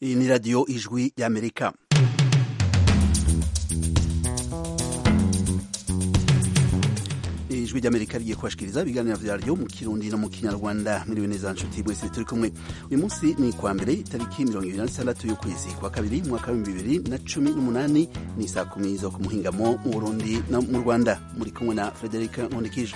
iyi ni radiyo ijwi y'amerika ijwi ry'amerika rigiye kubashikiriza ibiganiro vyaryo mu kirundi no mu kinyarwanda muriwe neza nshuti mwese turi kumwe uyu munsi ni kwa mbere itariki mirongo ibiri na zitandatu y'ukwezi kwa kabiri mwaka w'ibihumbi bibiri na cumi n'umunani ni saa kumi zo ku muhingamo mu burundi no mu rwanda muri kumwe na frederic nkundikije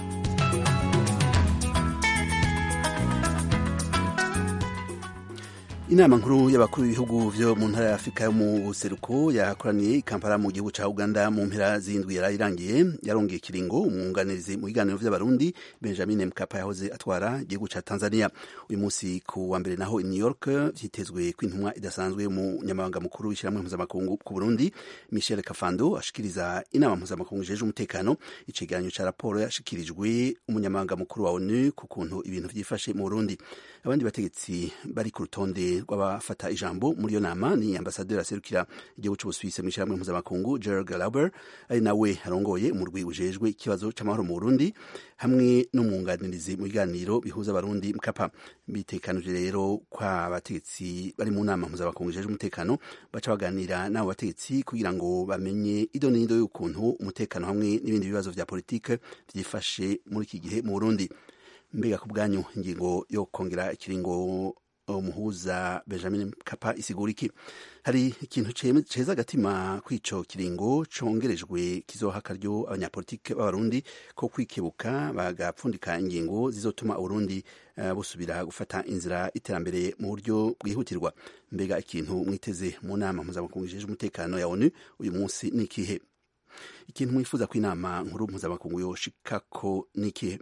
inama nkuru y'abakuru b'ibihugu vyo mu ntara ya afurika yo mu buseruko yakoraniye i kampala mu gihugu ca uganda mu mpera z'indwi yari irangiye yarongeye ikiringo umwunganizi mu biganiro vy'abarundi benjamin mkapa yahoze atwara igihugu ca tanzania uyu munsi ku wa mbere naho i new york vyitezwe ko intumwa idasanzwe y'umunyamabanga mukuru w'ishyirahamwe mpuzamakungu ku burundi michel kafando ashikiriza inama mpuzamakungu ijejwe umutekano icegeranyo ca raporo yashikirijwe umunyamabanga mukuru wa onu ku kuntu ibintu vyifashe mu burundi abandi bategetsi bari ku rutonde rw'abafata ijambo muri iyo nama ni ambasaderi aserukira igihugu c'ubusuwisi mu ishyirahamwe mpuzamakungu gerard lauber ari nawe arongoye umurwi ujejwe ikibazo c'amahoro mu burundi hamwe n'umwunganirizi mu biganiro bihuza abarundi mkapa bitekanije rero kwa abategetsi bari mu nama mpuzamakungu ijejwe umutekano baca baganira n'abo bategetsi kugira ngo bamenye ido n'ido y'ukuntu umutekano hamwe n'ibindi bibazo vya politike vyifashe muri iki gihe mu burundi mbega ku bwanyu ingingo yo kongera ikiringo umuhuza benjamin kapa isigura iki hari ikintu ceza agatima kw'ico kiringo congerejwe kizoha akaryo abanyapolitike b'abarundi ko kwikebuka bagapfundika ingingo zizotuma uburundi uh, busubira gufata inzira iterambere mu buryo bwihutirwa mbega ikintu mwiteze mu nama mpuzamakungu ijejwe umutekano ya onu uyu munsi ni ikihe ikintu mwifuza ko inama nkuru mpuzamakungu yoshikako ni ikihe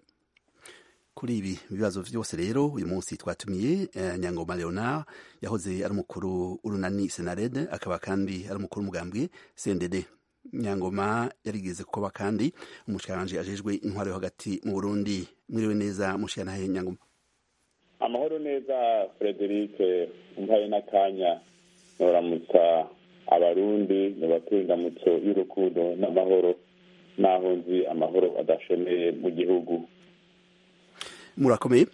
kuri ibi bibazo vyose rero uyu munsi twatumiye eh, nyangoma leonard yahoze ari umukuru urunani senarede akaba kandi ari umukuru umugambwe cndd nyangoma yarigeze kuba kandi umushikiranganji ajejwe intwaro yo hagati mu burundi mwiriwe neza mushikiranahe nyangoma amahoro neza frederic umpaye n'akanya noramutsa abarundi nobatuye indamutso y'urukundo n'amahoro naho nzi amahoro adashemeye mu gihugu murakomeye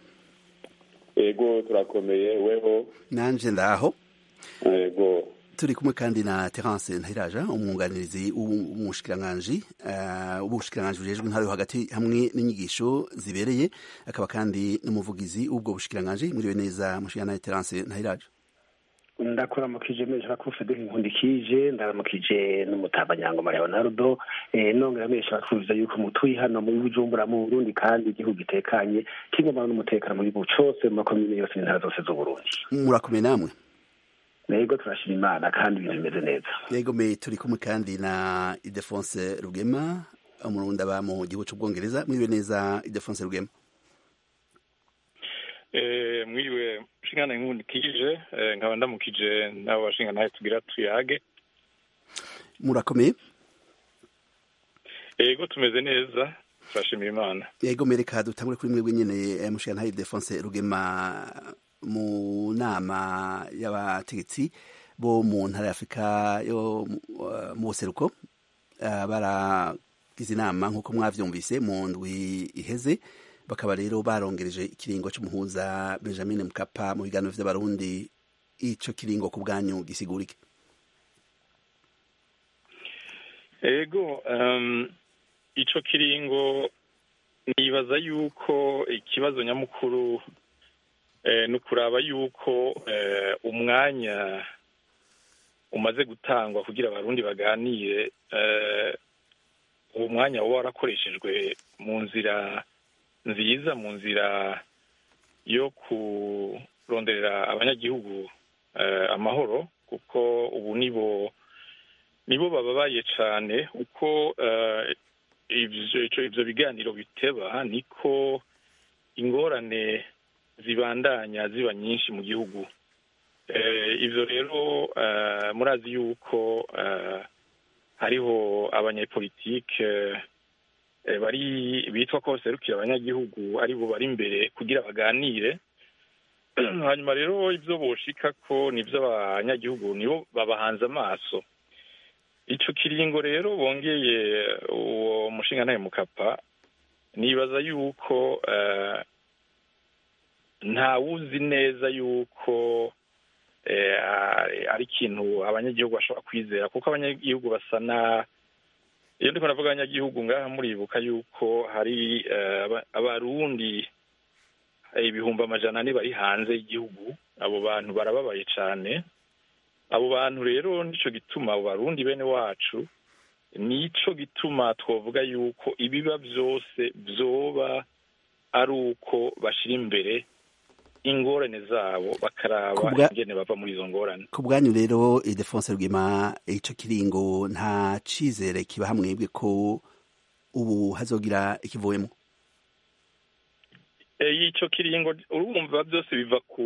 ego turakomeye weho nanje ndaho ego turi kumwe kandi na terence ntahiraja umwunganirizi w'umushikiranganji w'ubushikiranganji bujejwe intara yo hagati hamwe n'inyigisho zibereye akaba kandi n'umuvugizi w'ubwo bushikiranganji muriwe neza mushikirana terence ntahiraja ndakuramukije mesha ko Frederic Nkundikije ndaramukije n'umutabanyangoma Leonardo eh nongera mesha kuvuza yuko mutuyi hano muri Bujumbura mu Burundi kandi igihugu gitekanye kigomba n'umutekano muri bu cose mu makomine yose n'intara zose z'u Burundi murakomeye namwe Nego turashima Imana kandi ibintu bimeze neza Yego me turi kumwe kandi na Idefonse Rugema umurundi aba mu gihugu c'Ubwongereza mwiriwe neza Idefonse Rugema mwiriwe nshingana nkundikije nkaba ndamukije n'abo bashinga nawe tugira tuyage murakomeye yego tumeze neza turashimira imana yego mereka dutangure kuri mwebwe nyene mushinga ntaye Defonse Rugema mu nama y'abategetsi bo mu ntara ya Afurika yo mu buseruko baragize inama nk'uko mwavyumvise mu ndwi iheze bakaba rero barongereje ikiringo c'umuhuza Benjamin Mkapa mu biganiro vy'abarundi ico kiringo ku bwanyu gisigurike ego um, ico kiringo nibaza yuko ikibazo nyamukuru eh, ni ukuraba yuko eh, umwanya umaze gutangwa kugira abarundi baganire eh, uwo mwanya woba warakoreshejwe mu nzira nziza mu nzira yo kuronderera abanyagihugu amahoro kuko ubu nibo nibo bababaye cyane uko ibyo biganiro biteba niko ingorane zibandanya ziba nyinshi mu gihugu ibyo rero murazi yuko hariho abanyepolitike bari bitwa ko baserukira abanyagihugu ari bo bari imbere kugira baganire hanyuma rero ibyo boshika ko nibyo abanyagihugu nibo babahanze amaso icyo kiringo rero bongeye uwo mushinga ntayo mukapa nibaza yuko ntawuzi neza yuko ari ikintu abanyagihugu bashobora kwizera kuko abanyagihugu basa na iyo ndiko navuga abanyagihugu ngaha muribuka yuko hari abarundi ibihumbi amajana ane bari hanze y'igihugu abo bantu barababaye cyane abo bantu rero nico gituma abo barundi bene wacu nico gituma twavuga yuko ibiba byose byoba ari uko bashyira imbere ingorane zabo bakaraba ingene bava muri izo ngorane ku bwanyu rero idefonse rwima ico kiringo nta cizere kiba hamwebwe ko ubu hazogira ikivuyemo ico kiringo urumva byose biva ku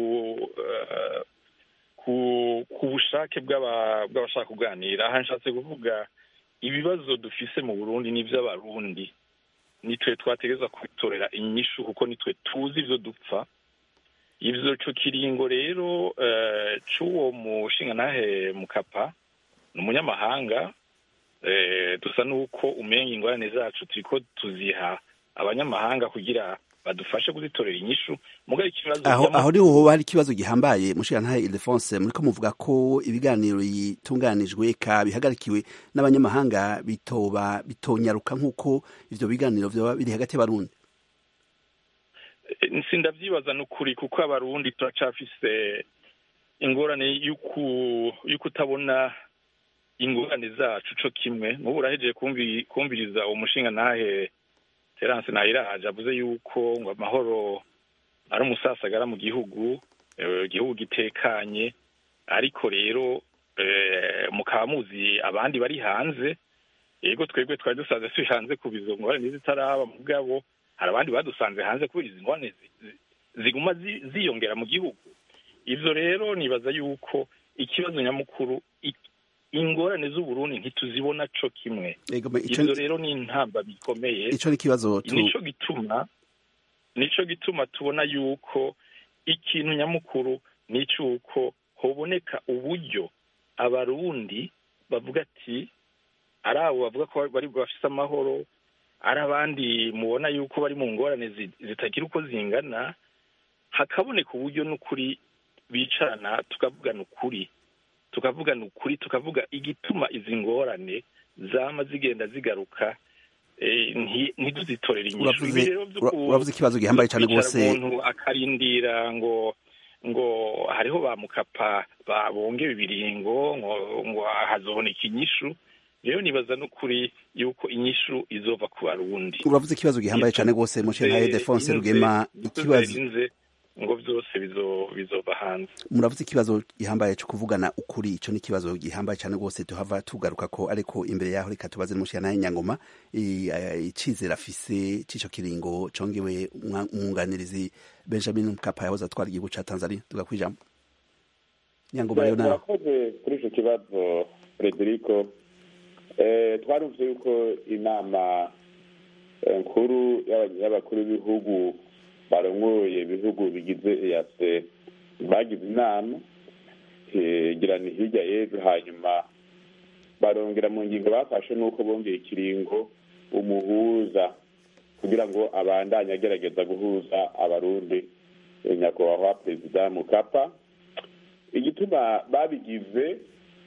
ku bushake bw'abashaka kuganira aha nshatse kuvuga ibibazo dufise mu burundi n'ivy'abarundi nitwe twategereza kubitorera inyishu kuko nitwe tuzi ivyo dupfa ivyo co kiringo rero c'uwo mushingantahe mukapa ni umunyamahanga dusa n'uko umenga ingorane zacu turiko tuziha abanyamahanga kugira badufashe kuzitorera inyishu mugabo ikibazo aho aho niho hoba hari ikibazo gihambaye mushingantahe Ildefonse muriko muvuga ko ibiganiro bitunganijwe ka bihagarikiwe n'abanyamahanga bitoba bitonyaruka nk'uko ivyo biganiro vyoba biri hagati y'abarundi sindavyibaza n'ukuri kuko abarundi turacafise ingorane y'ukutabona ingorane zacu co kimwe nk'ubu urahejeje kumviriza uwo mushingantahe terance nahiraje avuze yuko ngo amahoro ari umusasagara mu gihugu igihugu gitekanye ariko rero mukaba muzi abandi bari hanze yego twebwe twari dusanze turi hanze ku bizo ngorane zitaraba mugabo hari abandi badusanze hanze kubera izi ngorane ziguma ziyongera mu gihugu ivyo rero nibaza yuko ikibazo nyamukuru ingorane z'uburundi ntituzibona co kimwe ivyo rero ni intamba bikomeye ico ni ikibazo nico gituma nico gituma tubona yuko ikintu nyamukuru ni cyuko hoboneka uburyo abarundi bavuga ati ari abo bavuga ko bari bafise amahoro ari abandi mubona yuko bari mu ngorane zitagira uko zingana hakaboneka uburyo n'ukuri bicarana tukavugana ukuri tukavugana ukuri tukavuga igituma izi ngorane zama zigenda zigaruka ntiduzitorere inyishu ibi rero uravuze ikibazo gihambaye cyane rwose umuntu akarindira ngo ngo hariho ba mukapa babonge ibiringo ngo ngo hazoboneka inyishu rero nibaza n'ukuri yuko inyishu izova ku barundi uravuze ikibazo gihambaye cyane rwose mushintaye defonse rugema ikibazo ngo byose bizova hanze muravuze ikibazo gihambaye cyo kuvugana ukuri icyo ni ikibazo gihambaye cyane rwose tuhava tugaruka ko ariko imbere yaho reka tubaze n'umushyiranaye nyangoma icizere afise c'ico kiringo congewe umwunganirizi benjamin mkapa yahoze atwara igihugu ca tanzania tugakwijambo nyangoma yo nawe murakoze kuri ico kibazo frederico twarumvise yuko inama nkuru y'abakuru b'ibihugu barongoye ibihugu bigize eyase bagize inama gira ni hirya y'ejo hanyuma barongera mu ngingo bafashe n'uko bongeye ikiringo umuhuza kugira ngo abandanye agerageza guhuza abarundi nyakubahwa perezida mukapa igituma babigize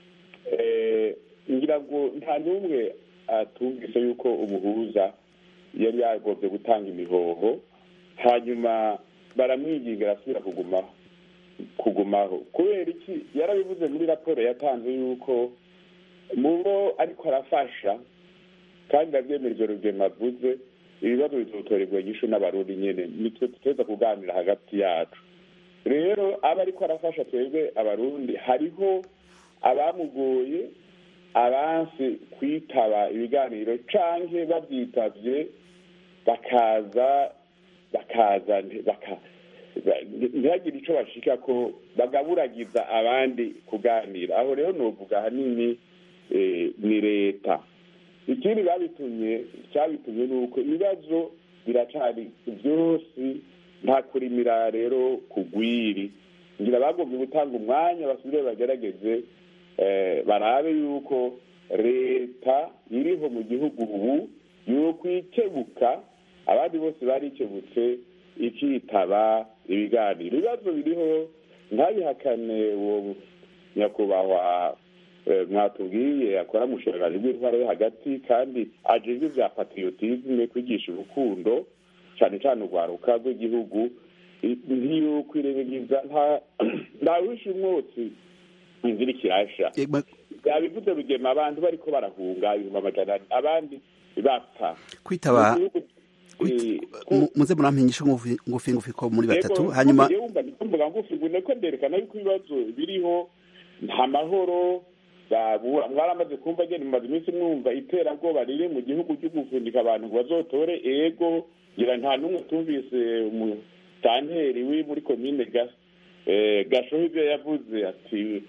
ngira ngo nta n'umwe atumvise yuko umuhuza yari yagobye gutanga imihoho hanyuma baramwinginga arasubira kugumaho kugumaho kubera iki yarabivuze muri raporo yatanze yuko mu bo ariko arafasha kandi ndabyemera ibyo rugema avuze ibibazo bizotorerwa inyishu n'abarundi nyine nitwe tuteza kuganira hagati yacu rero aba ariko arafasha twebwe abarundi hariho abamugoye abansi kwitaba ibiganiro canke babyitavye bakaza bakaza ntihagire icyo bashika ko bagaburagiza abandi kuganira aho rero nuvuga ahanini ni leta ikindi babitumye cyabitumye ni uko ibibazo biracari byose nta kurimira rero kugwiri ngira bagombye gutanga umwanya basubire bagerageze barabe yuko leta iriho mu gihugu ubu yokwikebuka abandi bose barikebutse ikitaba ibiganiro ibibazo biriho ntabihakane uwo nyakubahwa mwatubwiye akora mu bushobozi bw'intwaro yo hagati kandi ajejwe ibya patriotisme kwigisha urukundo cyane cyane urwaruka rw'igihugu ntiyokwirengagiza ntawishe umwotsi inzira ikirasha yabivuze rugema abantu bariko barahunga ibihumbi amajana abandi bapfa kwitaba muze murampinyisha ngufi ngufi ko muri batatu hanyuma mvuga ngufi ngune ko nderekana yuko ibibazo biriho nta mahoro mwaramaze kumva agenda mumaze iminsi mwumva iterabwoba riri mu gihugu cyo gufundika abantu ngo bazotore ego ngira nta n'umwe tumvise umutanteri wi muri komine gashoho ibyo yavuze ati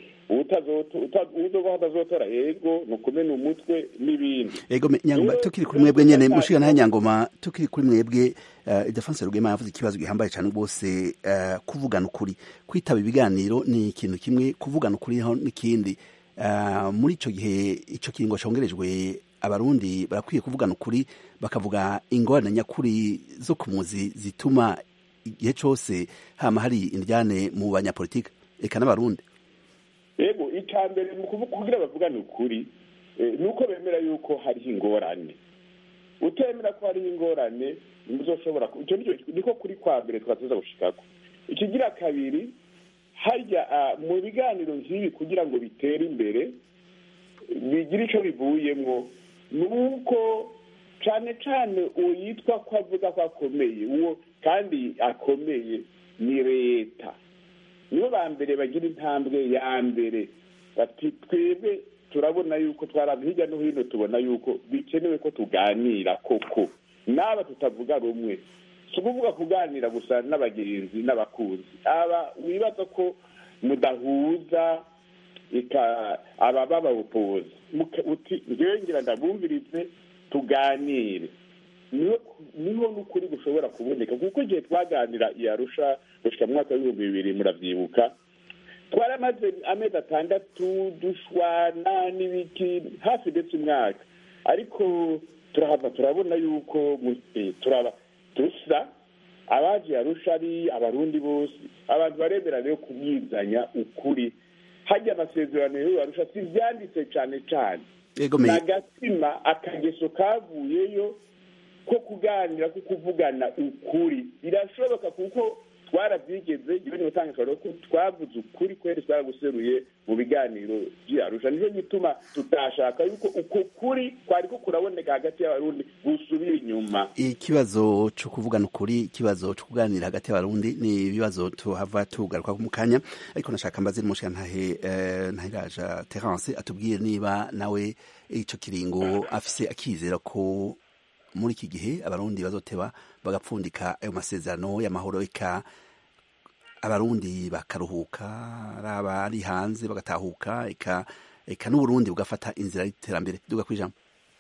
uzoba hatazotora ego ni ukumena umutwe n'ibindi ego nyangoma tukiri kuri mwebwe nyene mushiga nayo nyangoma tukiri kuri mwebwe idefonse rugema yavuze ikibazo gihambaye cyane rwose kuvugana ukuri kwitaba ibiganiro ni ikintu kimwe kuvugana ukuri naho n'ikindi muri ico gihe ico kiringo congerejwe abarundi barakwiye kuvugana ukuri bakavuga ingorane nyakuri zo ku muzi zituma igihe cose hama hari indyane mu banyapolitike eka n'abarundi yego icya mbere mu kugira bavugane ukuri ni uko bemera yuko hariho ingorane utemera ko hariho ingorane muzoshobora icyo niko kuri kwa mbere twatuza gushikako ikigira kabiri harya mu biganiro nk'ibi kugira ngo bitere imbere bigire icyo bivuyemo ni uko cyane cyane uwo yitwa ko avuga ko akomeye uwo kandi akomeye ni leta nibo ba mbere bagira intambwe ya mbere bati twebwe turabona yuko twaraza hirya no hino tubona yuko bikenewe ko tuganira koko n'aba tutavuga rumwe si ukuvuga kuganira gusa n'abagenzi n'abakunzi aba wibaza ko mudahuza aba babawupoza uti ngewe ngira ndabumvirize tuganire niho n'ukuri gushobora kuboneka kuko igihe twaganira iyarusha gushyira mu mwaka w'ibihumbi bibiri murabyibuka twaramaze amezi atandatu dushwana n'ibiki hafi ndetse umwaka ariko turahava turabona yuko turaba dusa abaje yarusha ari abarundi bose abantu baremera rero kubwizanya ukuri hajya amasezerano yo yarusha si ibyanditse cyane cyane ni agatima akageso kavuyeyo ko kuganira ko kuvugana ukuri birashoboka kuko twarabyigeze igihe niba utanga akararo ko twavuze ukuri kweri twaraguseruye mu biganiro by'arusha nicyo gituma tutashaka yuko uko kuri kwari ko kuraboneka hagati y'abarundi gusubira inyuma ikibazo cyo kuvugana ukuri ikibazo cyo kuganira hagati y'abarundi ni ibibazo tuhava tugaruka mu kanya ariko nashaka mbaze n'umushyira ntahe ntahiraja terence atubwiye niba nawe icyo kiringo afise akizera ko muri iki gihe abarundi bazoteba bagapfundika ayo masezerano y'amahoro eka abarundi bakaruhuka araba ari hanze bagatahuka eka eka n'uburundi bugafata inzira y'iterambere duga kwijambo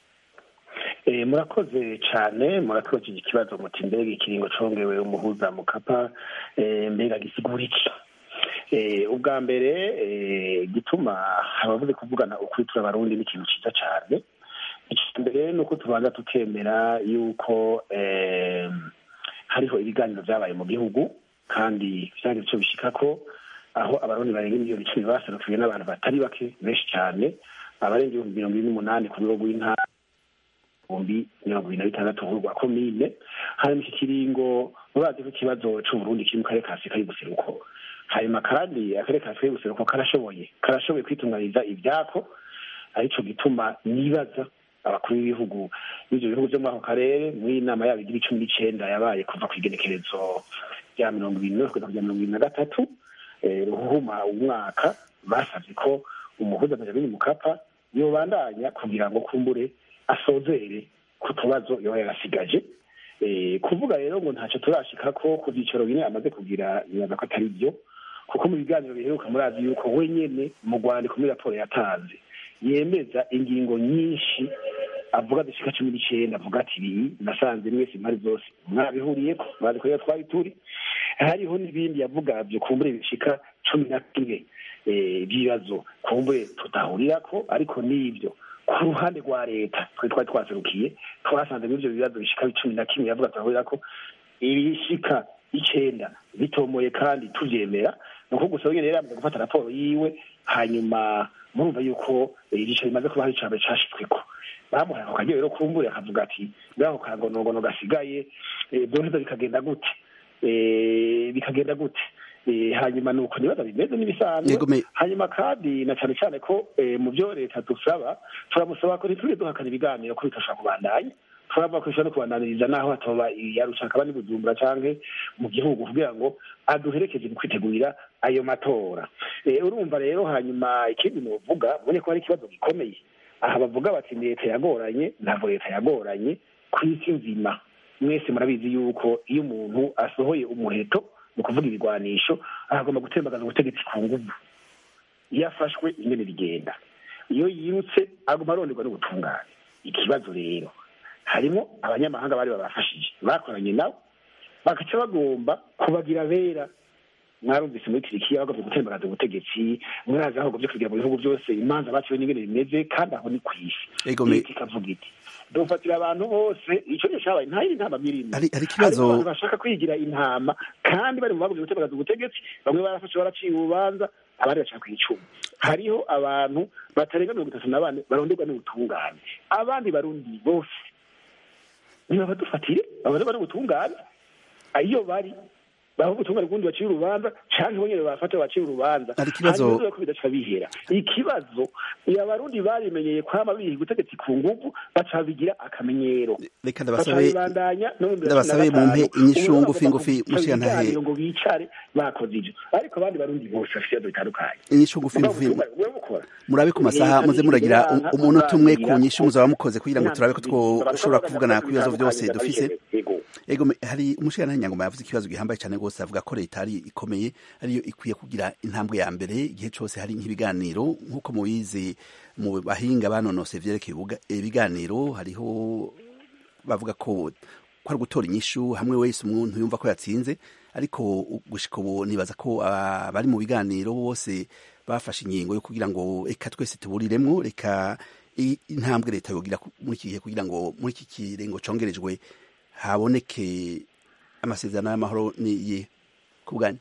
murakoze cyane murakoze iki kibazo muti mbega ikiringo congewe umuhuza mukapa mbega gisigura iki ubwa mbere gituma abavuze kuvugana ukuri turi abarundi ni ikintu cyiza cyane mbere ni uko tubanza tukemera yuko hariho ibiganiro byabaye mu gihugu kandi byari icyo bishyika ko aho abarundi barenga miliyoni icumi baserukiwe n'abantu batari bake benshi cyane abarenga ibihumbi mirongo ine n'umunani ku rwego rw'intara ibihumbi mirongo ibiri na bitandatu rwa komine hanyuma iki kiringo murazi ko ikibazo c'uburundi kiri mu karere ka afurika y'ubuseruko hanyuma kandi akarere ka afurika y'ubuseruko karashoboye karashoboye kwitunganyiriza ibyako arico gituma nibaza abakuru b'ibihugu b'ivyo bihugu vyo muri ako karere muri inama yabo igira icumi n'icenda yabaye kuva ku igenekerezo rya mirongo ibiri n'imwe kugeza ku rya mirongo ibiri na gatatu ruhuma umwaka basavye ko umuhuza benjamin mukapa yobandanya kugira ngo kumbure asozere ku tubazo yoba yarasigaje kuvuga rero ngo ntacyo turashikako ku vyicaro bine amaze kugira nibaza ko atari vyo kuko mu biganiro biheruka murazi yuko wenyene mu rwandiko muri raporo yatanze yemeza ingingo nyinshi avuga zishika cumi n'icenda avuga ati ibi nasanze mwese impari zose mwabihuriyeko mwazi ko twari turi hariho n'ibindi yavuga vyo kumbure bishika cumi na kimwe by'ibibazo kumbure tutahurirako ariko n'ivyo ku ruhande rwa leta twari twari twaserukiye twasanze muri ivyo bibazo bishika cumi na kimwe yavuga tutahurira ko ibishika icenda bitomoye kandi tubyemera ni uko gusa wenyine yari yamaze gufata raporo yiwe hanyuma murumva yuko igice rimaze kuba hari icambere cashitsweko bamuhaye ako karyo rero kumbure akavuga ati ngaho kangonogono gasigaye byoneza bikagenda gute bikagenda gute hanyuma ni uko nibaza bimeze n'ibisanzwe hanyuma kandi na cyane cyane ko mu byo leta dusaba turamusaba ko ntitujye duhakana ibiganiro ko bitashobora kubandanya turavuga ko ishobora no kubandaniriza n'aho hatoba yarushaka aba bujumbura cyangwa mu gihugu kugira ngo aduherekeze mu kwitegurira ayo matora urumva rero hanyuma ikindi nuvuga mubone ko hari ikibazo gikomeye aha bavuga bati leta yagoranye ntabwo leta yagoranye ku isi nzima mwese murabizi yuko iyo umuntu asohoye umuheto ni ukuvuga ibigwanisho agomba gutembagaza ubutegetsi ku nguvu iyo afashwe ingene bigenda iyo yirutse agomba aronderwa n'ubutungane ikibazo rero harimo abanyamahanga bari babafashije bakoranye nabo bagaca bagomba kubagira bera mwarumvise muri tirikiya bagomba gutembagaza ubutegetsi murazi aho bagomba kugira mu bihugu byose imanza baciwe n'ingene bimeze kandi aho ni ku isi leta ikavuga iti dufatira abantu bose icyo gihe cyabaye nta yindi ntama mirimo hari ikibazo abantu bashaka kwigira intama kandi bari mu bagomba gutembagaza ubutegetsi bamwe barafashe baraciye urubanza abandi bashaka kwicuma hariho abantu batarenga mirongo itatu na bane baronderwa n'ubutungane abandi barundi bose niba badufatire babareba n'ubutungane iyo bari baho ubutungane kundi baciye urubanza canke bonyene bafata baciye urubanza hari ikibazo ko bidaca bihera ikibazo abarundi barimenyeye kwama biha ubutegetsi ku nguvu baca bigira akamenyero reka ndabasabe ndabasabe mumpe inyishu ngufi ngufi mushira ntahe ngo bicare bakoze ivyo ariko abandi barundi bose bafite ibibazo bitandukanye inyishu ngufi ngufi murabe ku masaha muze muragira umunota umwe ku nyishu muzaba mukoze kugira ngo turabe ko twoshobora kuvugana ku bibazo byose dufise ego hari umushirantahe nyangoma yavuze ikibazo gihambaye cyane rwose avuga ko leta ari ikomeye ariyo ikwiye kugira intambwe ya mbere igihe cyose hari nk'ibiganiro nk'uko mubizi mu bahinga banonose vyerekeye ibiganiro hariho bavuga ko ko ari gutora inyishu hamwe wese umuntu yumva ko yatsinze ariko gushika ubu nibaza ko abari mu biganiro bose bafashe ingingo yo kugira ngo reka twese tuburiremwo reka intambwe leta yogira muri iki gihe kugira ngo muri iki kirengo congerejwe haboneke amasezerano y'amahoro ni iyihe ku bwanyu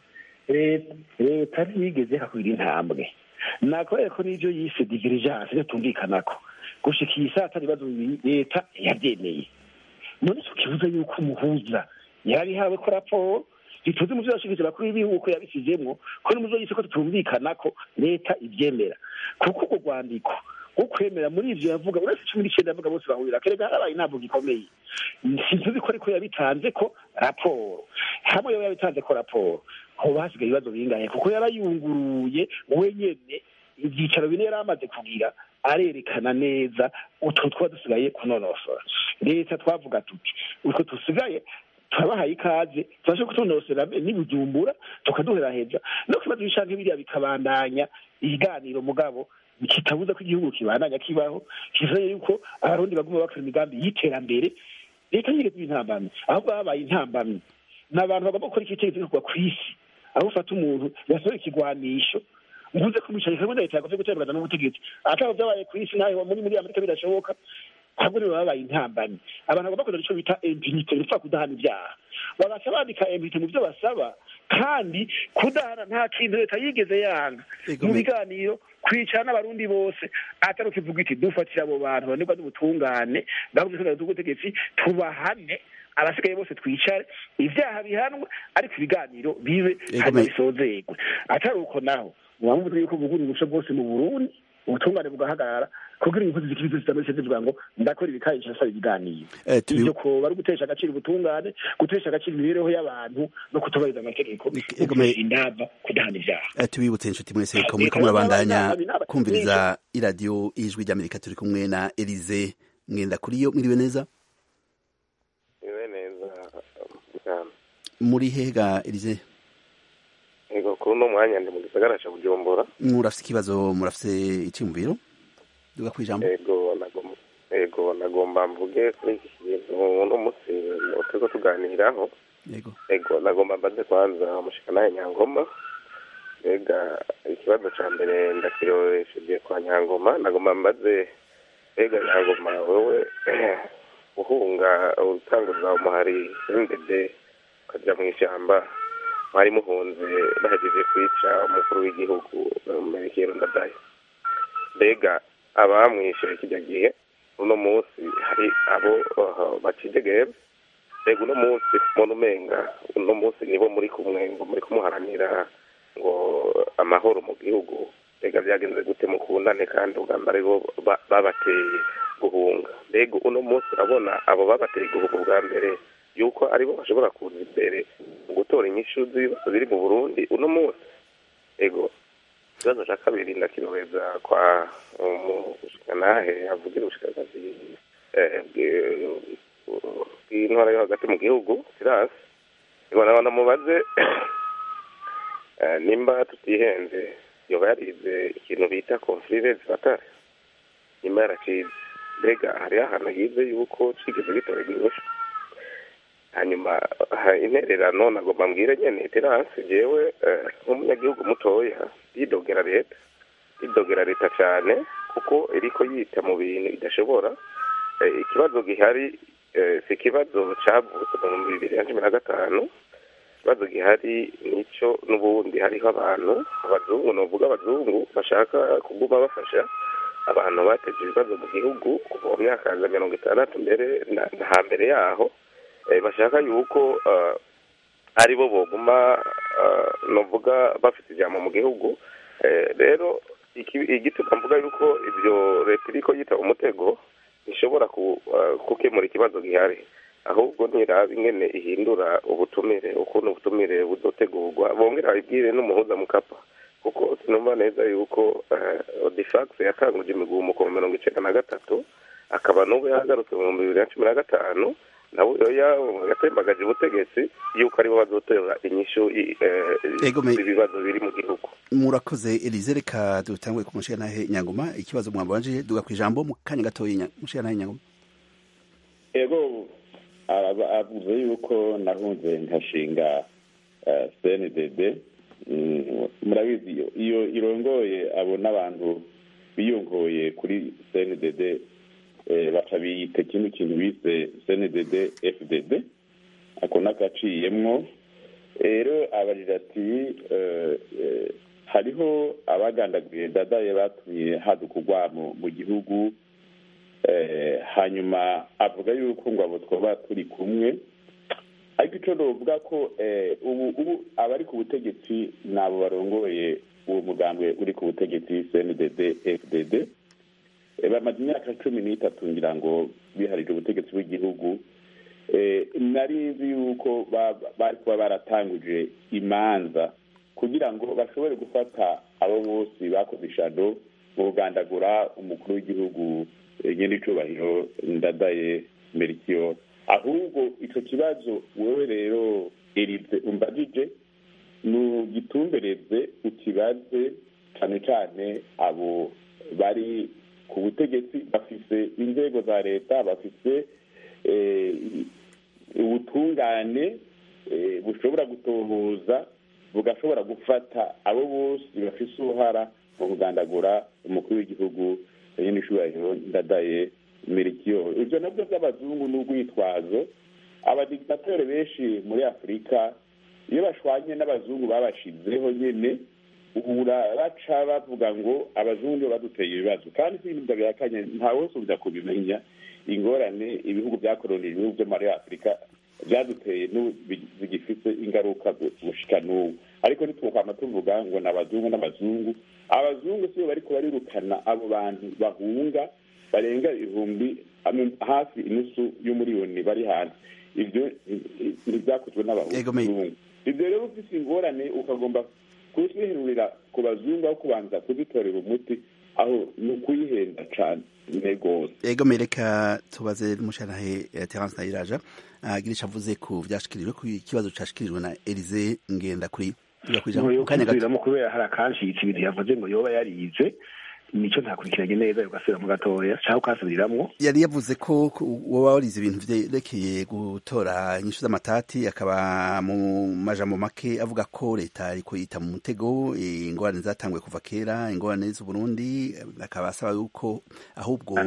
leta ntiyigeze hakwira intambwe nakubera ko n'ibyo yise digirijanse iyo tumvikanako gushika iyi saa tari ibibazo bibiri leta yabyemeye none icyo kibuza yuko umuhuza yari hawe ko raporo ntituzi mu byo yashikije bakuru b'ibihugu ko yabisizemwo ko n'umuzo yise ko tutumvikana ko leta ibyemera kuko urwo rwandiko wo kwemera muri ivyo yavuga uretse cumi n'icenda yavuga bose bahurira kerega harabaye intabwo gikomeye sintuzi ko ariko yabitanze ko raporo hamwe yo yabitanze ko raporo hoba hasigaye ibibazo bingahe kuko yarayunguruye wenyene ivyicaro bine yari amaze kugira arerekana neza utwo twaba dusigaye kunonosora leta twavuga tuti utwo dusigaye turabahaye ikaze tubashe kutunosera n'ibujumbura tukaduheraheza no kibazo bishanke biriya bikabandanya ibiganiro mugabo kitabuza ko igihugu kibandanya kibaho kivuze yuko abarundi baguma bakora imigambi y'iterambere leta yigeze intambamyi ahubwo habaye intambamyi ni abantu bagomba gukora ikitegeko kugwa ku isi aho ufata umuntu yasohora ikigwanisho mvuze ko mwicaye kamwe na leta yagomvye gutembereza n'ubutegetsi atabo vyabaye ku isi naho muri muri amerika bidashoboka ahubwo nibo babaye intambamyi abantu bagomba kugira ico bita impunite bipfa kudahana ivyaha bagaca bandika impunite mu vyo basaba kandi kudahana nta kintu leta yigeze yanga mu biganiro kwicara n'abarundi bose atari ukivuga iti dufatira abo bantu banirwa n'ubutungane bavuze ko ubutegetsi tubahane abasigaye bose twicare ivyaha bihanwe ariko ibiganiro bibe hanyuma bisozerwe atari uko naho mubamuvuze yuko bugura ubusho bwose mu burundi ubutungane bugahagarara kugira inkozi zikiri zitameze zivuga ngo ndakora ibikayi nsaba ibiganiro ivyo ko bari gutesha agaciro ubutungane gutesha agaciro imibereho y'abantu no kutubahiriza amategeko indava kudahana ivyaha tubibutse inshuti mwese ko muriko murabandanya kumviriza iradiyo ijwi ry'amerika turi kumwe na elize mwenda kuri yo mwiriwe neza muri hega elize ego kuri uno mwanya ndi mu gisagara ca bujumbura murafise ikibazo murafise iciyumviro duga kwijambo ego nagomba ego nagomba mvuge kuri iki kintu uno munsi turiko tuganiraho yego ego nagomba mbaze kwanza umushikanaye nyangoma mbega ikibazo ca mbere ndakiroresheje kwa nyangoma nagomba mbaze mbega nyangoma wewe uhunga utanguza umuhari w'imbede ukaja mw'ishamba mwari muhunze bahejeje kwica umukuru w'igihugu merekero ndadaye mbega abamwishe kijya gihe uno munsi hari abo bacidegebe mbega uno munsi umuntu umenga uno munsi nibo muri kumwe ngo muri kumuharanira ngo amahoro mu gihugu mbega byagenze gute mukundane kandi ubwa mbere bo babateye guhunga mbega uno munsi urabona abo babateye guhunga ubwa mbere yuko aribo bashobora kuza imbere mu gutora inyishu z'ibibazo biri mu burundi uno munsi ego ikibazo cya kabiri ndakirobeza kwa umushikanahe avugira ubushikakazi bw'intwara yo hagati mu gihugu sirasi ibona namubaze nimba tutihenze yoba yarize ikintu bita konfirire zifatare nyuma yaracize mbega hariho ahantu yize yuko cigeze gitorerwa inyishu hanyuma intererano nagomba mbwire nyene terasi jewe nk'umunyagihugu mutoya yidogera leta yidogera leta cyane kuko iriko yita mu bintu idashobora ikibazo gihari si ikibazo cavutse mu bihumbi bibiri na cumi na gatanu ikibazo gihari nico n'ubundi hariho abantu abazungu novuga abazungu bashaka kuguma bafasha abantu bateje ibibazo mu gihugu kuva mu myaka ya mirongo itandatu mbere na hambere yaho bashaka yuko ari bo boguma novuga bafite ijambo mu gihugu rero igituma mvuga yuko ibyo leta iriko yita umutego ishobora gukemura ikibazo gihari ahubwo ntiraba ingene ihindura ubutumire ukuntu ubutumire buzotegurwa bongera babibwire n'umuhuza mukapa kuko sinumva neza yuko odifax yatanguje imigumuko mu mirongo icenda na gatatu akaba n'ubu yahagarutse mu bihumbi bibiri na cumi na gatanu nabo yatembagaje ubutegetsi yuko aribo bazotora inyishu ibibazo biri mu gihugu murakoze elize reka dutangwe ku mushikanahe nyangoma ikibazo mwabanje duga ku ijambo mu kanya gatoya mushikanahe nyangoma ego avuze yuko nahunze nkashinga cndd murabizi iyo irongoye abo n'abantu biyongoye kuri cndd baca biyita ikindi kintu bise cndd fdd ako n'agaciyemwo rero abajije ati hariho abagandaguye dadaye batumye haduka urwamo mu gihugu hanyuma avuga yuko ngo abo twaba turi kumwe ariko icyo novuga ko ubu ubu abari ku butegetsi ni abo barongoye uwo mugambwe uri ku butegetsi cndd fdd bamaze imyaka cumi n'itatu ngira ngo biharije ubutegetsi bw'igihugu nari nzi yuko bari kuba baratanguje imanza kugira ngo bashobore gufata abo bose bakoze ishano mu kugandagura umukuru w'igihugu nyine icubahiro ndadaye merikiyo ahubwo icyo kibazo wowe rero erize umbajije nugitumbereze ukibaze cyane cyane abo bari ku butegetsi bafise inzego za leta bafise ubutungane bushobora gutohoza bugashobora gufata abo bose bafise uruhara mu kugandagura umukuru w'igihugu nyine ishubahiro ndadaye mirikiyo ibyo nabyo by'abazungu n'urwitwazo abadigitateri benshi muri afurika iyo bashwanye n'abazungu babashizeho nyine uhura baca bavuga ngo abazungu nibo baduteye ibibazo kandi si ibintu bihakanye nta wese uza kubimenya ingorane ibihugu byakoronije ibihugu byo muri afurika byaduteye zigifite ingaruka gushika n'ubu ariko ntitwokwama tuvuga ngo ni abazungu n'abazungu abazungu sibo bariko barirukana abo bantu bahunga barenga ibihumbi hafi inusu y'umuriyoni bari hanze ibyo ntibyakozwe n'abazungu ibyo rero ufise ingorane ukagomba kuziherurira ku bazungu aho kubanza kuzitorera umuti aho ni ukuyihenda cane rwose ego mereka tubaze mushanahe terence nayiraja agira ico avuze ku vyashikirijwe ku kibazo cashikirijwe na elize ngenda kuri kujamukanya kubera hari akanshitse ibintu yavuze ngo yoba yarize nico ntakurikiranye neza ugasubiramo gatoya cyangwa ukasubiramwo yari yavuze ko woba warize ibintu vyerekeye gutora inyishu z'amatati akaba mu majambo make avuga ko leta ariko yita mu mutego ingorane zatanguye kuva kera ingorane z'uburundi akaba asaba yuko ahubwo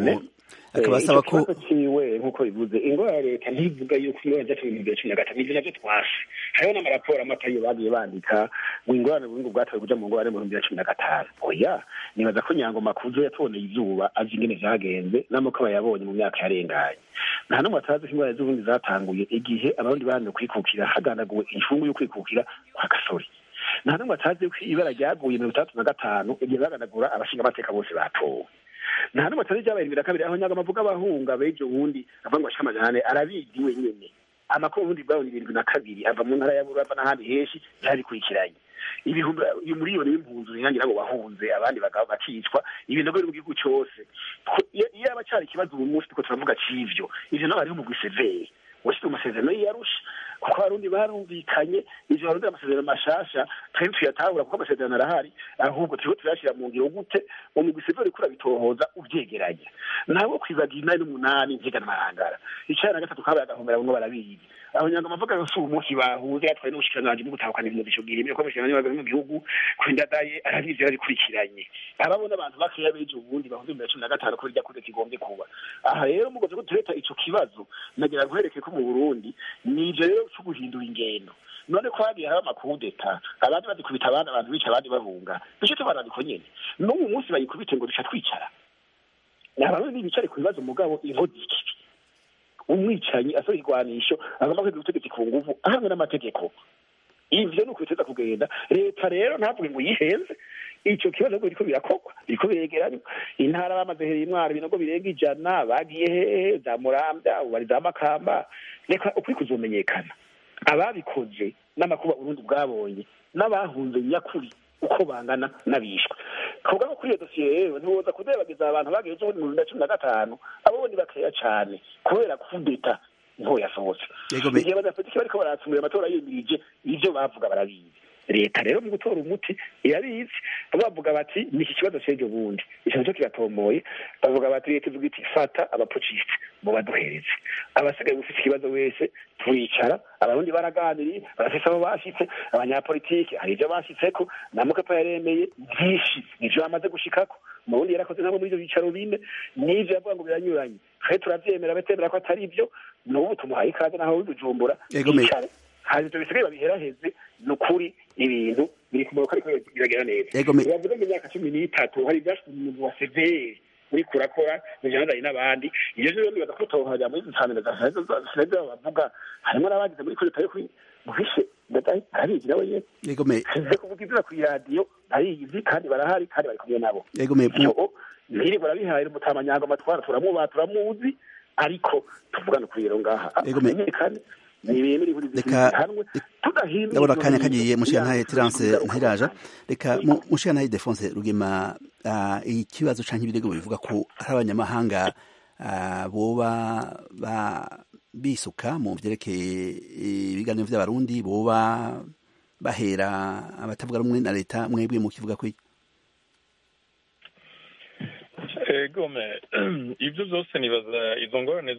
akaba asaba ko ikibazo ciwe nk'uko bivuze ingwara ya leta ntivuga yuko ingwara zacu mu bibiri cumi na gatanu ivyo navyo twase hariho n'amaraporo amatayo bagiye bandika ngo ingorane ubundi bwatowe kuja mu ngorane mu bihumbi bibiri na cumi na gatanu oya nibaza ko nyangoma kuzo yatuboneye izuba azi ingene vyagenze n'amako aba yabonye mu myaka yarenganye nta n'umwe atazi ko ingwara z'ubundi zatanguye igihe abarundi bahanwe kwikukira haganaguwe incungu yo kwikukira kwa gasore nta n'umwe atazi ko ibara ryaguye mirongo itandatu na gatanu igihe baganagura abashinga amateka bose batowe nta n'umwe atazi ibyabaye bibiri na kabiri aho nyagama avuga abahunga bejo ubundi avuga ngo ashika amajana ane arabizi wenyene amakuru ubundi bwabo ni birindwi na kabiri ava mu ntara ya burava n'ahandi henshi byarikurikiranye ibihumbi miliyoni y'impunzi nyangira ngo bahunze abandi bagabo bakicwa ibintu biri mu gihugu cyose iyo aba cyari ikibazo uyu munsi tuko turavuga c'ivyo ivyo nabo hariho umugwi severe washyize mu masezerano y'iyarusha kuko abarundi barumvikanye ivyo barundi amasezerano mashasha twari tuyatahura kuko amasezerano arahari ahubwo turiko turayashira mu ngiro gute umugwi severe uriko urabitohoza uvyegeranya ntabwo kwibagira inani n'umunani nzigana amarangara icana na gatatu kabaye agahomera bamwe barabizi abanyanga amavuga yose ubu munsi bahuze yatwaye n'ubushikiranganji bwo gutahukana ibintu bishobwira imwe ko abashikiranganji mu gihugu kwindadaye arabizi yarabikurikiranye ababona abantu bakeya beje ubundi bahunze mu cumi na gatanu ko rijya kure kigombye kuba aha rero mugoze ko tureta ico kibazo nagira guhereke ko mu burundi nije rero cyo guhindura ingendo none ko hagiye haba amakudeta abandi bazikubita abandi abantu bica abandi bahunga nicyo tubanabiko nyene n'ubu munsi bayikubite ngo duca twicara abarundi bicare ku bibazo mugabo inkozi ikibi umwicanyi asaba igwanisho agomba kwiga ubutegetsi ku nguvu ahamwe n'amategeko ivyo ni ukubiteza kugenda leta rero ntavuge ngo yihenze ico kibazo ahubwo biriko birakorwa biriko biregeranywa intara bamaze hereye imwaro ibinogo birenga ijana bagiye hehe za muramvya ubu bari za makamba reka ukuri kuzomenyekana ababikoze n'amakuba urundi bwabonye n'abahunze nyakuri uko bangana n'abishwe kuvuga ko kuri iyo dosiye rero ntiwoza kudebagiza abantu bagiye ejo bundi mu bibiri na cumi na gatanu abo ni bakeya cane kubera kudeta nto yasohotse igihe abanyapolitiki bariko baratsumira amatora yimirije ivyo bavuga barabizi leta rero mu gutora umuti irabizi bavuga bati ni iki kibazo c'ejo bundi ico nico kiratomboye bavuga bati leta ivuga iti fata abapucisite mu baduhereze abasigaye ufise ikibazo wese turicara abarundi baraganiriye barafise abo bashitse abanyapolitiki hari ivyo bashitseko na mukapa yaremeye vyinshi nivyo bamaze gushikako mu burundi yarakoze nabo muri ivyo bicaro bine n'ivyo yavuga ngo biranyuranye twe turavyemera betemera ko atari ivyo n'ubu tumuhaye ikaze naho wibujumbura bicare hari ivyo bisigaye babiheraheze ni ukuri ibintu biri ku murongo ariko biragera neza bavuga ngo imyaka cumi n'itatu hari ivyashitse mu mugwi wa severe uriko urakora bijandanye n'abandi ivyo rero nibaza ko tohajya muri zisanire zasize bavuga harimo n'abagize muri kuri yo muhishe arabizi nawe nyene size kuvuga izina kw'iradiyo barizi kandi barahari kandi bari kumwe nabo ntiri barabihaye umutamanyango amatwara turamubaha turamuzi ariko tuvugane kuri rero ngaha amenyekane ndabona akanya kagiye mushiyantahe terance ntiraja reka mushiyantahe defonse rugema ikibazo canke ibirego bivuga ko hari abanyamahanga boba bisuka mu vyerekeye ibiganiro vy'abarundi boba bahera abatavuga rumwe na leta mwebwe mu kivuga ko egome ivyo vyose nibaza izo ngorane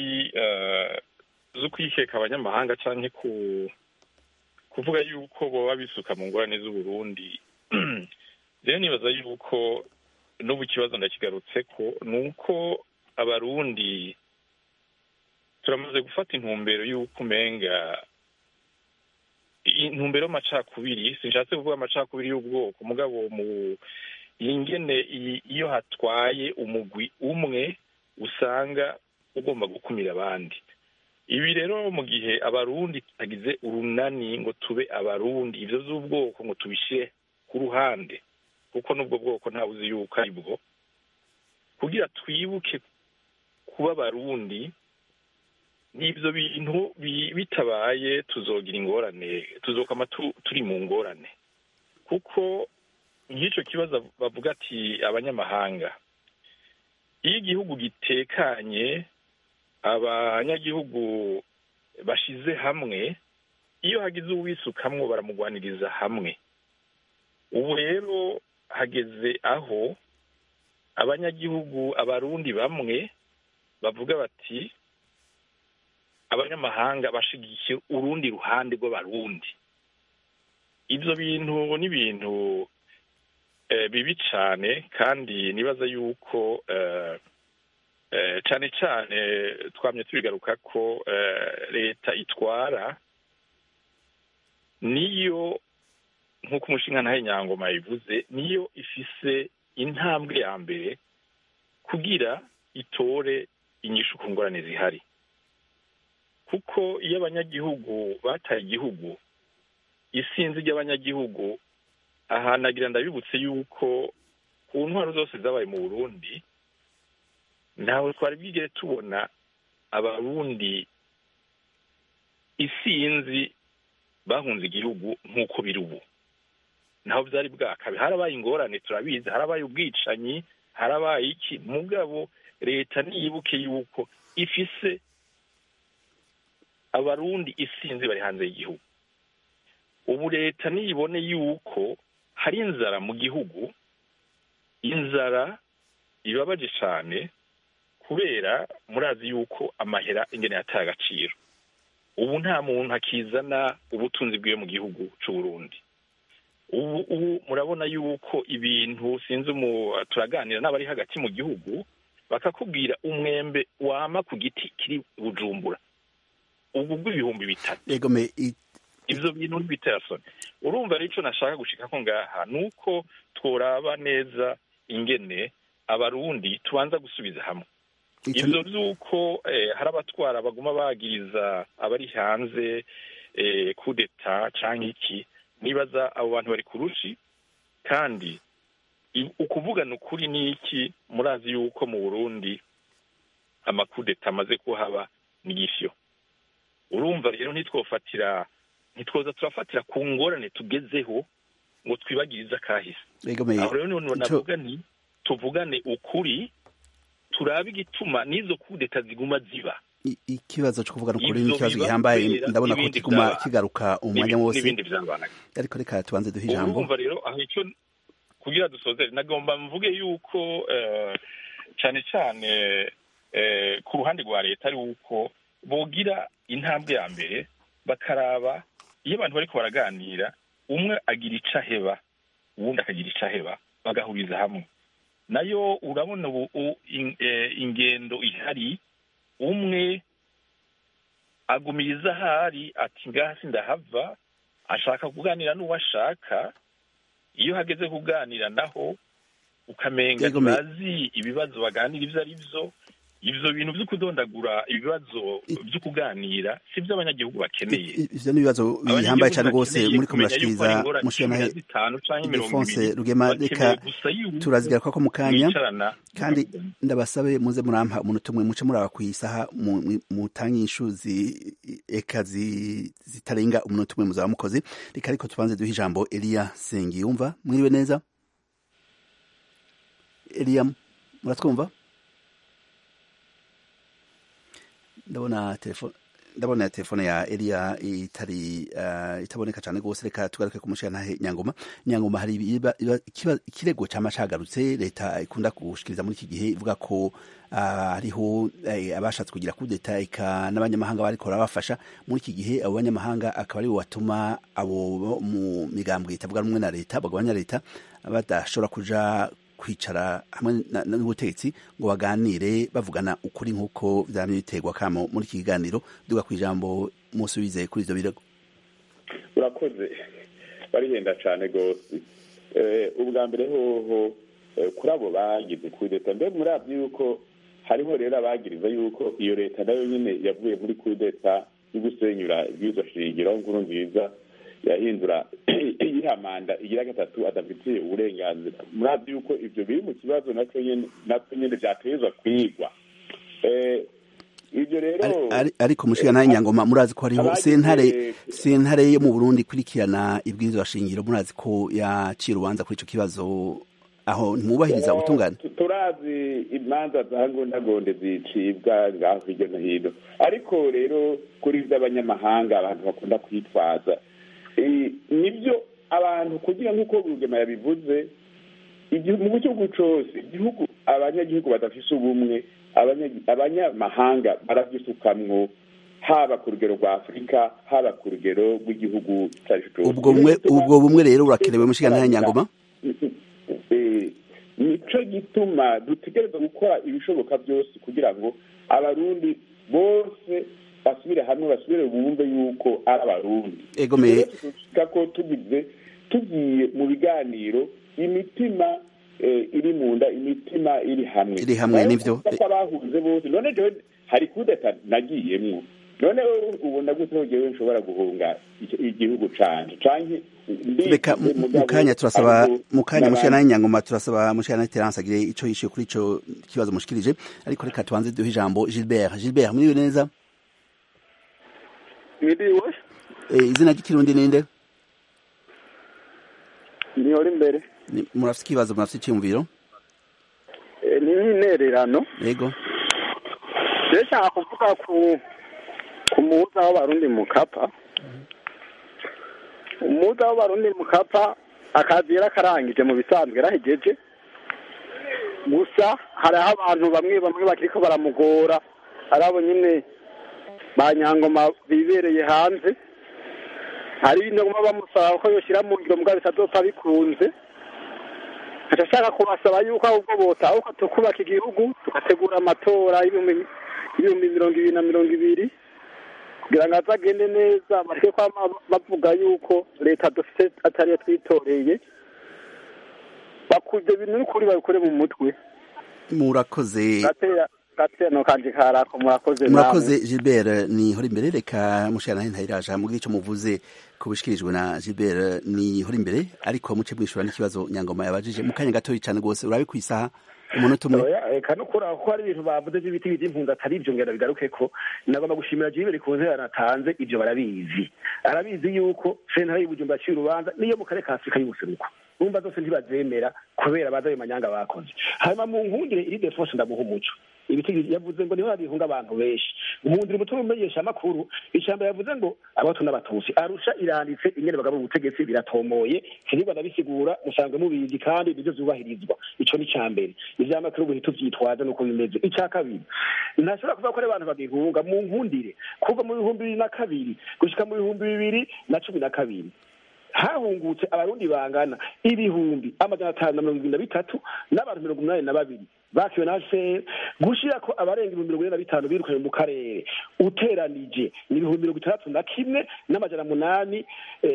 zo kwikeka abanyamahanga canke ku kuvuga yuko boba bisuka mu ngorane z'uburundi rero nibaza yuko n'ubu ikibazo ndakigarutseko ni uko abarundi turamaze gufata intumbero y'uko umenga intumbero y'amacakubiri sinshatse kuvuga amacakubiri y'ubwoko mugabo mu ingene iyo hatwaye umugwi umwe usanga ugomba gukumira abandi ibi rero mu gihe abarundi tutagize urunani ngo tube abarundi ivyo vy'ubwoko ngo tubishyire ku ruhande kuko n'ubwo bwoko ntawe uzi yuko ari bwo kugira twibuke kuba abarundi n'ibyo bintu bitabaye tuzogira ingorane tuzokama turi mu ngorane kuko nk'icyo kibazo bavuga ati abanyamahanga iyo igihugu gitekanye abanyagihugu bashize hamwe iyo hagize uwisukamwo baramugwaniriza hamwe ubu rero hageze aho abanyagihugu abarundi bamwe bavuga bati abanyamahanga bashigikiye urundi ruhande rw'abarundi ibyo bintu ni ibintu bibi cyane kandi nibaza yuko cyane cyane twamye tubigaruka ko leta itwara niyo nk'uko umushinga ntahe nyangoma yabivuze niyo ifise intambwe ya mbere kugira itore inyishu ku ngorane zihari kuko iyo abanyagihugu bataye igihugu isinzi ry'abanyagihugu ahanagira ndabibutse yuko ku ntwaro zose zabaye mu burundi ntawe twari bwigere tubona abarundi isinzi bahunze igihugu nk'uko biri ubu naho byari bwakabe harabaye ingorane turabizi harabaye ubwicanyi harabaye iki mugabo leta niyibuke yuko ifise abarundi isinzi bari hanze y'igihugu ubu leta niyibone yuko hari inzara mu gihugu inzara ibabaje cyane kubera murazi yuko amahera ingene yataye agaciro ubu nta muntu akizana ubutunzi bwiwe mu gihugu cy'u Burundi ubu ubu murabona yuko ibintu sinzi turaganira n'abari hagati mu gihugu bakakubwira umwembe wama ku giti kiri bujumbura ubu bw'ibihumbi bitatu ibyo bintu ntibiterasoni urumva rero icyo nashaka gushika ko ngaha ni uko tworaba neza ingene abarundi tubanza gusubiza hamwe ibyo by'uko hari abatwara baguma bagiriza abari hanze kudeta cyangwa iki nibaza abo bantu bari ku rushi kandi ukuvugana ukuri ni iki murazi yuko mu burundi amakudeta amaze kuhaba n'igishyo urumva rero ntitwofatira ntitwoza turafatira ku ngorane tugezeho ngo twibagirize akahise aho rero niho navuga ni tuvugane ukuri turabe igituma n'izo kudeta ziguma ziba ikibazo cyo kuvugana ukuri ni ikibazo gihambaye ndabona ko kiguma kigaruka umwanya wose ariko reka tubanze duhe ijambo urumva rero aho icyo kugira dusozere nagomba mvuge yuko cyane cyane ku ruhande rwa leta ari uko bogira intambwe ya mbere bakaraba iyo abantu bari baraganira umwe agira icyo aheba uwundi akagira icyo aheba bagahuriza hamwe nayo urabona ubu ingendo ihari umwe agumiriza ahari ati ngaha ndahava ashaka kuganira n'uwo ashaka iyo hageze kuganira naho ukamenga ntibazi ibibazo baganira ibyo ari byo ibyo bintu byo kudondagura ibibazo byo kuganira si byo abanyagihugu bakeneye ivyo ni ibibazo bihambaye cyane rwose muri ko murashikiriza mushanahe Defonse Rugema reka turazigara ko mu kanya kandi ndabasabe muze murampa umuntu umwe muce muraba ku isaha mutange inshu eka zitarenga umuntu umwe muzaba mukoze reka ariko tubanze duhe ijambo Elia Sengiyumva mwiriwe neza Elia muratwumva ndabona telefone ndabona telefone ya Elia itari uh, itaboneka cyane gose reka tugaruke kumushyira nyangoma nyangoma hari ikirego cyama cagarutse leta ikunda gushikiriza muri iki gihe ivuga ko hariho uh, abashatse kugira kudeta ika n'abanyamahanga bariko bafasha muri iki gihe abo banyamahanga akaba ari batuma abo mu migambwe itavuga rumwe na leta bagabanya leta badashobora kuja kwicara hamwe n'ubutegetsi ngo baganire bavugana ukuri nk'uko byaba biterwa kamo muri iki kiganiro duga ku ijambo musubize kuri ibyo birego urakoze barihenda cyane rwose ubwa mbere hoho kuri abo bagize kuri leta mbe murabyo yuko hariho rero abagiriza yuko iyo leta nayo nyine yavuye muri kuri leta yo gusenyura ibwirizwa shingiro nkuru nziza yahindura iriya manda igira gatatu adafitiye uburenganzira murazi yuko ibyo biri mu kibazo nacyo nyine byatezwa kwigwa ibyo rero ariko mushiga nawe nyangoma murazi ko hariho sentare sentare yo mu burundi ikurikirana ibwirizwa shingiro murazi ko yaciye urubanza kuri icyo kibazo aho ntimwubahiriza ubutungane turazi imanza za ngondagonde zicibwa ngaho hirya no hino ariko rero kuri iby'abanyamahanga abantu bakunda kwitwaza nibyo abantu kugira nk'uko rugema yabivuze mu gihugu cyose igihugu abanyagihugu badafise ubumwe abanyamahanga barabyisukamwo haba ku rugero rwa afurika haba ku rugero rw'igihugu ubwo bumwe rero urakenewe mushiga nta nyangoma nicyo gituma dutegereza gukora ibishoboka byose kugira ngo abarundi bose basubire hamwe basubire bumve yuko ari abarundi egomeye tuvuga ko tugize tugiye mu biganiro imitima iri mu nda imitima iri hamwe iri hamwe nivyo abahuze bose none jewe hari kudeta nagiyemwo none ubona gute jewe nshobora guhunga igihugu canje canke reka mu kanya turasaba mu kanya mushana y'inyangoma turasaba mushana Terence agire ico yishuye kuri ico kibazo mushikirije ariko reka tubanze duhe ijambo Gilbert Gilbert muri neza Mwiriwe izina ry'ikirundi ninde Nihora imbere murafite ikibazo murafite icyumviro ni nk'intererano yego ndashaka kuvuga ku ku muhuza w'abarundi mu kapa umuhuza w'abarundi mu kapa akazi yarakarangije mu bisanzwe yarahegeje gusa hariho abantu bamwe bamwe bakiriko baramugora ari abo nyine ba nyangoma bibereye hanze hari ibintu bamusaba ko yoshyira mu ngiro mugabo bitazopfa bikunze ashaka kubasaba yuko ahubwo botahuka tukubaka igihugu tugategura amatora y'ibihumbi mirongo ibiri na mirongo ibiri kugira ngo azagende neza bareke kwama bavuga yuko leta dufite atariyo twitoreye bakuze ibintu n'ukuri babikore mu mutwe murakoze gateno kanje karako murakoze murakoze Gilbert ni hori imbere reka mushana ntayiraje mugire ico muvuze kubishikirijwe na Gilbert ni hori imbere ariko muce mwishura n'ikibazo nyangoma yabajije mu kanya gato cyane gose urabe kwisaha umunota umwe reka no kura ko hari ibintu bavuze by'ibiti by'impunzi atari ibyo ngenda bigaruke ko nagomba gushimira Gilbert ku nzira natanze ibyo barabizi arabizi yuko sentare y'ubujumba yaciye urubanza niyo mu karere ka Afurika y'ubuseruko numva zose ntibazemera kubera baza ayo manyanga bakoze hanyuma mu nkundire iri defense ndamuha umuco ibiti yavuze ngo niho babihunga abantu benshi umuhundira umutima umenyesha amakuru ijambo yavuze ngo abatu n'abatusi arusha iranditse ingene bagabo ubutegetsi biratomoye sinigwa ndabisigura musanzwe mubizi kandi nivyo vyubahirizwa ico ni ca mbere ivyamakuru buhita uvyitwaza nuko bimeze ica kabiri ntashobora kuvuga ko ari abantu babihunga mu nkundire kuva mu bihumbi bibiri na kabiri gushika mu bihumbi bibiri na cumi na kabiri hahungutse abarundi bangana ibihumbi amajana atanu na mirongo ibiri na bitatu n'abantu mirongo umunani na babiri bakiwe na fpr gushira ko abarenga ibihumbi mirongo ine na bitanu birukanye mu karere uteranije ni ibihumbi mirongo itandatu na kimwe n'amajana munani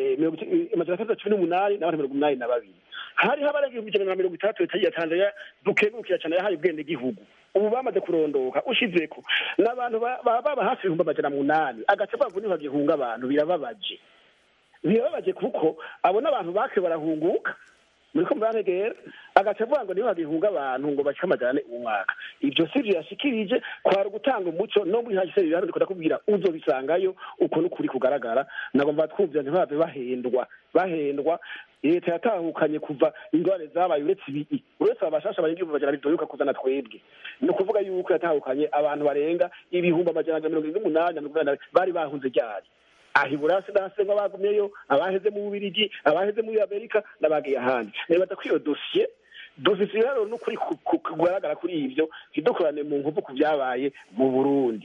amajana atandatu na cumi n'umunani n'abantu mirongo umunani na babiri hariho abarenga ibihumbi ijana na mirongo itandatu leta ya tanzania dukengurukira cyane yahaye ubwende gihugu ubu bamaze kurondoka ushizeko n'abantu baba hafi ibihumbi amajana munani agace bavu niho bagihunga abantu birababaje birababaje kuko abo n'abantu bake barahunguka muriko murantegera agaca avuga ngo niho bagihunga abantu ngo bashike amajana umwaka ivyo sivyo yashikirije kwari ugutanga umuco no muri hagise bihano ndiko ndakubwira uzobisangayo uko n'ukuri kugaragara nagomba twumvira ntibave bahendwa bahendwa leta yatahukanye kuva ingorane zabaye uretse ibii uretse abashasha barenga ibihumbi amajana bidoyuka kuzana twebwe ni ukuvuga yuko yatahukanye abantu barenga ibihumbi amajana mirongo irindwi n'umunani na mirongo inani bari bahunze ryari aha iburasi nasenga bagumyeyo abaheze mu bubirigi abaheze muri amerika n'abagiye ahandi nibaza ko iyo dosiye dufise ibiharuro n'ukuri kugaragara kuri ivyo ntidukorane mu nkovu ku vyabaye mu burundi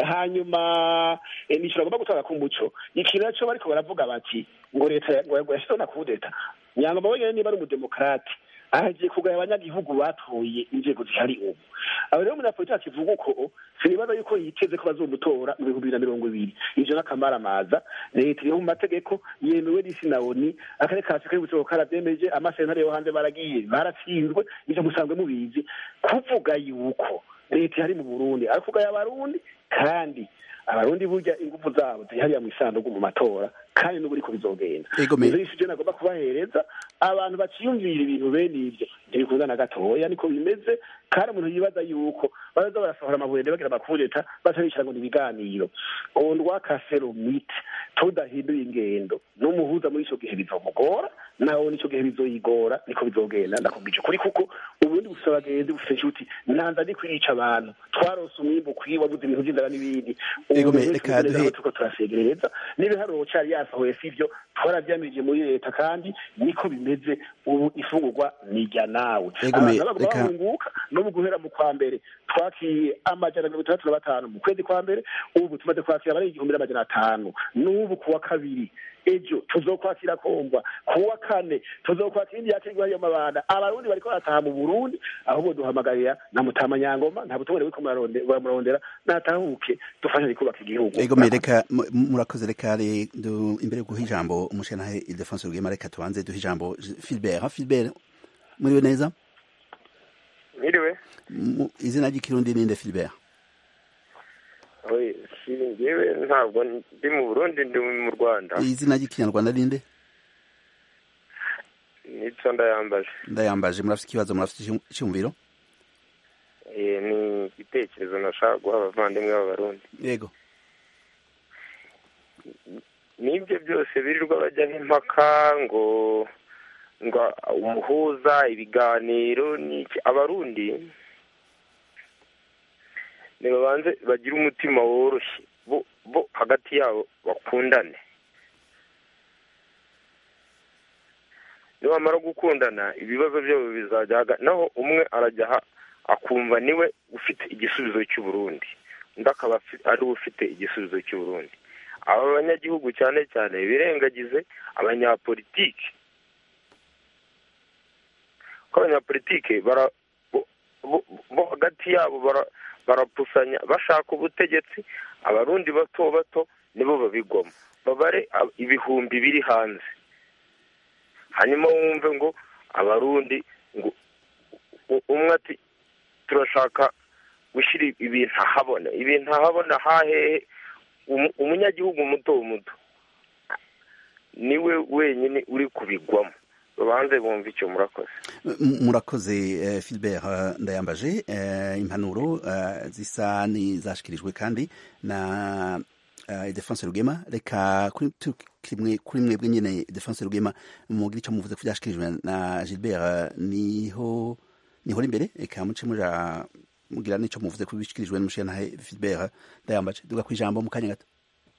hanyuma nico nagomba gutanga ku muco ikintu naco bariko baravuga bati ngo leta yashizeho na kudeta nyangoma wenyene niba ari umudemokrate ahagiye kugaya abanyagihugu batoye inzego zihari ubu abo rero umunyapolitiki kivuga uko sinibaza yuko yiteze ko bazomutora mu bihumbi bibiri na mirongo ibiri ivyo n'akamaramaza leta iriho mu mategeko yemewe n'isi na oni akarere ka afurika y'ubuseruko karabyemeje amasentare yo hanze baragiye baratsinzwe ivyo musanzwe mubizi kuvuga yuko leta ihari mu burundi ari kugaya abarundi kandi abarundi burya ingufu zabo zihariya mu isanduku mu matora kandi n'ubu uriko bizogenda ivyo ivyo nagomba kubahereza abantu baciyumvira ibintu bene ivyo ntibikunda na gatoya niko bimeze kandi umuntu yibaza yuko baza barasohora amabuye bagira amakudeta batabishira ngo ni ibiganiro ondwa kaseromite tudahinduye ingendo n'umuhuza muri ico gihe bizomugora nawe n'ico gihe bizoyigora niko bizogenda ndakubwije kuri kuko uburundi bufise abagenzi bufise inshuti nanza ndi kwica abantu twarose umwimbu ukwiye wabuze ibintu vy'inzara n'ibindi turiko turasegereza n'ibiharuro cari yasohoye sivyo twarabyamirije muri leta kandi niko bimeze ubu ifungurwa nirya nawe abantu baguma bahunguka no mu guhera mu kwa mbere twakiye amajana mirongo itandatu na batanu mu kwezi kwa mbere ubu tumaze kwakira abarenga igihumbi n'amajana atanu n'ubu kuwa kabiri ejo tuzokwakira komva kuwa kane tuzokwakira indi yakirwa yo mabanda abarundi bariko barataha mu burundi ahubwo duhamagarira na mutama nyangoma nta butobore buriko muramurondera natahuke dufashanye kubaka igihugu ego mereka mu- murakoze reka re du- imbere yo guha ijambo umushenahe ildefonse rugema reka tubanze duha ijambo filbert ha filbert muriwe neza mwiriwe Mu- izina ry'ikirundi ninde filbert oye si njyewe ntabwo ndi mu burundi ndi mu rwanda izina ry'ikinyarwanda ninde nico ndayambaje ndayambaje murafite ikibazo murafite icyum- icyumviro Eh, ni igitekerezo nashaka guha abavandimwe b'abarundi yego n'ibyo byose birirwa bajyaho impaka ngo ngo umuhuza ibiganiro n'iki abarundi nibabanze bagire umutima woroshye bo bo hagati yabo bakundane nibamara gukundana ibibazo byabo bizajya haga naho umwe arajya aha akumva niwe ufite igisubizo cy'uburundi undi akaba afi- ari we ufite igisubizo cy'uburundi aba banyagihugu cyane cyane birengagize abanyapolitiki ko abanyapolitiki bara bo- bo- bo hagati yabo bara- barapusanya bashaka ubutegetsi abarundi bato bato nibo babigwamo babare ab- ibihumbi biri hanze hanyuma wumve ngo abarundi ngo u- umwe ati turashaka gushyira ibintu ahabona ibintu ahabona hahehe umu- umunyagihugu muto muto niwe wenyine uri kubigwamo babanze bumva icyo murakoze M- murakoze eh, filbert eh, ndayambaje eh, impanuro eh, zisa n'izashikirijwe kandi na uh, Ildefonse Rugema reka kuri tukiri mwe- kuri mwebwe nyene Ildefonse Rugema mugire icyo muvuze ku byashikirijwe na Gilbert eh, niho niho uri imbere reka muce muja mugira n'ico muvuze ku bishikirijwe n'umushyiranahe Filbert ndayambaje duga ku ijambo mu kanya gato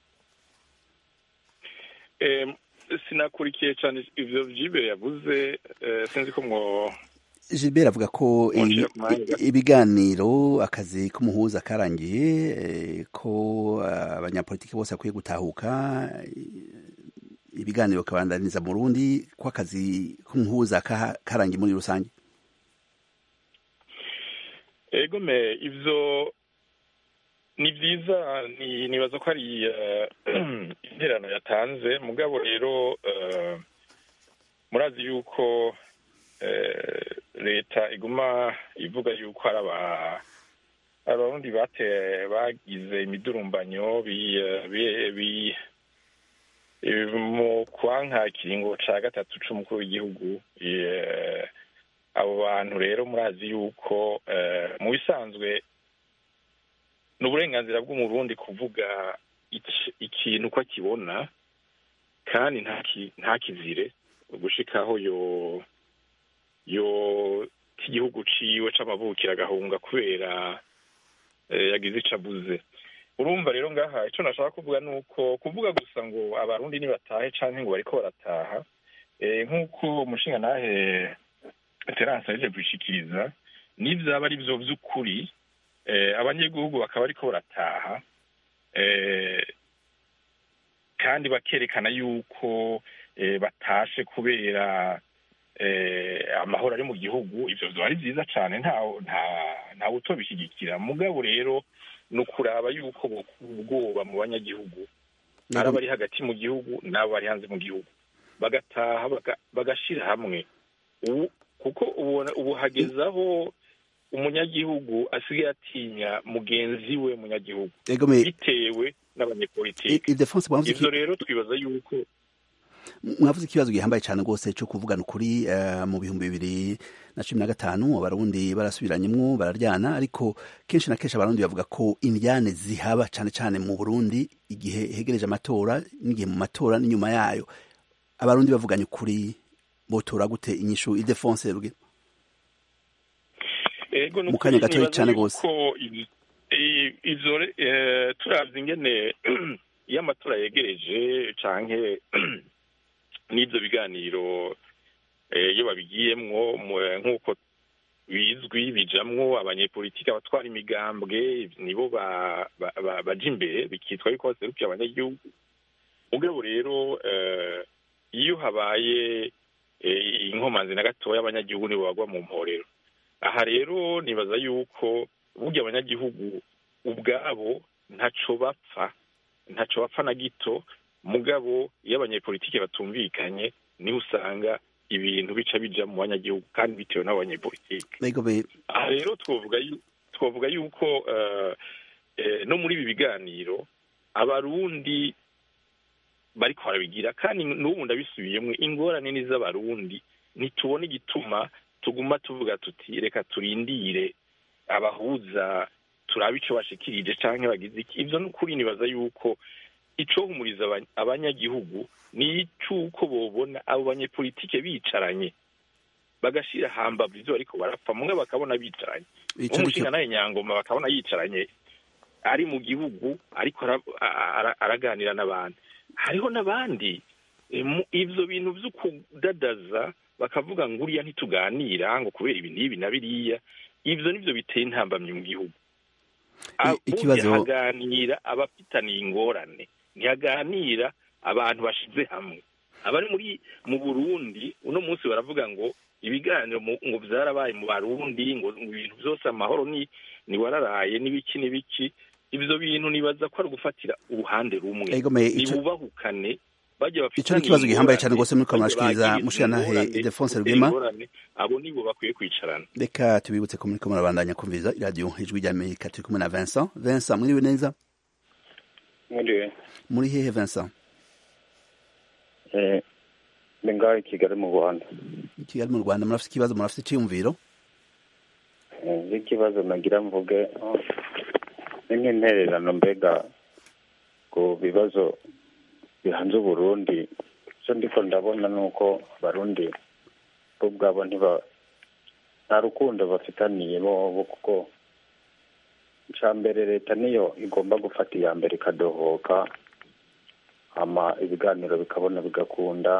Em, sinakurikiye cyane ivyo vyibere yavuze eh, sinzi ko mwo Gilbert avuga ko i- Mwongera ku mwanya. i- ibiganiro akazi k'umuhuza karangiye eh, ko ah, abanyapolitiki bose bakwiye gutahuka eh, ibiganiro kabandaniza mu Burundi ko akazi k'umuhuza ka- karangiye muri rusange ego me ivyo ni vyiza ni- nibaza ko ari eh, interano yatanze mugabo rero eh, murazi yuko eh, leta iguma ivuga yuko hari aba abarundi bate bagize imidurumbanyo bi, eh, bi, bi eh, mu kwanka ikiringo ca gatatu c'umukuru w'igihugu eh, abo bantu rero murazi yuko eh, mu bisanzwe ni uburenganzira bw'umurundi kuvuga iki- ikintu uko akibona kandi ntaki- ntakizire gushikaho yo yo igihugu ciwe c'amavukiro agahunga kubera eh, yagize ico abuze urumva rero ngaha ico nashaka kuvuga ni uko kuvuga gusa ngo abarundi nibatahe canke ngo bariko barataha eh, nk'uko umushingantahe terance aheje kubishikiriza n'ivyaba ari vyo vy'ukuri eh, abanyagihugu bakaba bariko barataha eh, kandi bakerekana yuko eh, batashe kubera eh, amahoro ari mu gihugu ivyo vyoba ari vyiza cane nta nta ntawe utobishyigikira mugabo rero ni ukuraba yuko bokura ubwoba mu banyagihugu ari abari hagati mu gihugu n'abo bari hanze mu gihugu bagataha baga- bagashira hamwe ubu kuko ubona ubu hageze aho umunyagihugu asigaye atinya mugenzi we munyagihugu ego me bitewe n'abanyepolitiki Ildefonse mwavuze ivyo iki- rero twibaza yuko mwavuze ikibazo gihambaye cyane rwose cyo kuvugana ukuri eh, mu bihumbi bibiri na cumi na gatanu abarundi barasubiranyemwo bararyana ariko kenshi na kenshi abarundi bavuga ko indyane zihaba cyane cyane mu burundi igihe hegereje amatora n'igihe mu matora n'inyuma yayo abarundi bavuganye ukuri botora gute inyishu idefonse ruge ego Mu kanya gatoya cane gose. ko ivyo re- eh, turavye ingene iyo amatora yegereje canke n'ivyo biganiro eh, iyo babigiyemwo mu- nk'uko bizwi bijamwo abanyepolitiki abatwara imigambwe nibo ba- ba- ba- baja imbere bikitwa yuko baserukiye abanyagihugu mugabo rero iyo habaye inkomanzi na gatoya abanyagihugu nibo bagwa mu mporero aha rero nibaza yuko burya abanyagihugu ubwabo ntaco bapfa ntaco bapfa na gito mugabo iyo abanyepolitike batumvikanye niho usanga ibintu bica bija mu banyagihugu kandi bitewe n'abanyepolitike aha rero twovuga twovuga yuko no muri ibi biganiro abarundi bariko barabigira kandi n'ubu ndabisubiyemo ingorane ni z'abarundi ntitubona igituma tuguma tuvuga tuti reka turindire abahuza turabe ico bashikirije canke bagize iki ivyo n'ukuri nibaza yuko icohumuriza abanyagihugu ni icuko bobona abo banyepolitike bicaranye bagashira hambavu ivyo bariko barapfa mumwe bakabona bicaranye umushinga nawe nyangoma bakabona yicaranye ari mu gihugu ariko araganira n'abandi hariho n'abandi ivyo bintu vyo kudadaza bakavuga ngo uriya ntituganira ngo kubera ibi n'ibi na biriya ivyo nivyo biteye intambamyi mu gihugu ikibazo haganira abafitaniye ingorane ntihaganira abantu bashize hamwe abari muri mu burundi uno munsi baravuga ngo ibiganiro ngo vyarabaye mu barundi ngo ibintu vyose amahoro ni ni wararaye n'ibiki n'ibiki ivyo bintu nibaza ko ari ugufatira uruhande rumwe nibubahukane ico ni ikibazo gihambaye cane rwose muriko murashikiriza mushirantahe Ildefonse Rugema abo nibo bakwiye kwicarana reka tubibutse ko muriko murabandanya kumviriza iradiyo ijwi rya Amerika turi kumwe na Vincent Vincent mwiriwe neza mwiriwe muri hehe Vincent eh ni ngaho i Kigali mu Rwanda i Kigali mu Rwanda murafite ikibazo murafite iciyumviro ikibazo nagira mvuge ni nk'intererano mbega ku bibazo bihanze uburundi icyo ndiko ndabona ni uko abarundi bo ubwabo ntiba nta rukundo bafitaniye bo kuko icya mbere leta niyo igomba gufata iya mbere ikadohoka hama ibiganiro bikabona bigakunda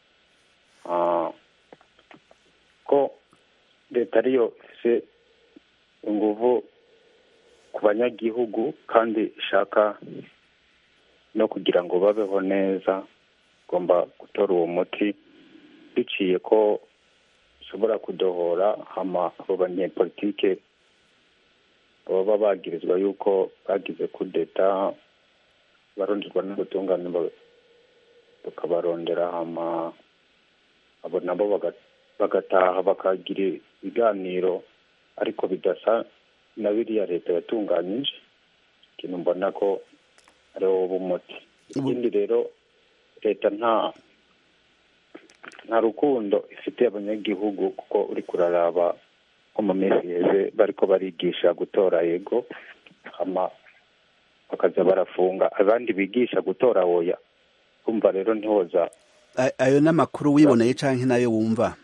ko leta ariyo ifite inguvu ku banyagihugu kandi ishaka no kugira ngo babeho neza igomba gutora uwo muti biciye ko ishobora kudohora hama abo banyepolitike baba bagirizwa yuko bagize kudeta baronderwa n'ubutungane bakabarondera hama abo nabo bagataha bakagira ibiganiro ariko bidasa na biriya leta yatunganyije ikintu mbona ko ariwo b'umuti ikindi rero leta nta nta rukundo ifitiye abanyagihugu kuko uri kuraraba nko mu minsi yeze bariko barigisha gutora yego hama bakaza barafunga abandi bigisha gutora oya kumva rero ntihoza ayo n'amakuru wiboneye canke nayo wumva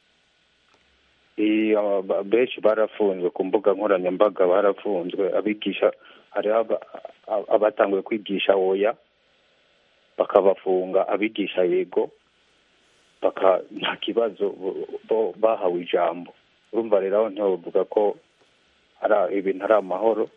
benshi barafunzwe ku mbuga nkoranyambaga barafunzwe abigisha hariho abatanguye kwigisha oya bakabafunga abigisha yego baka nta kibazo bo bahawe ijambo urumva rero aho ntibavuga ko ari ibintu ari amahoro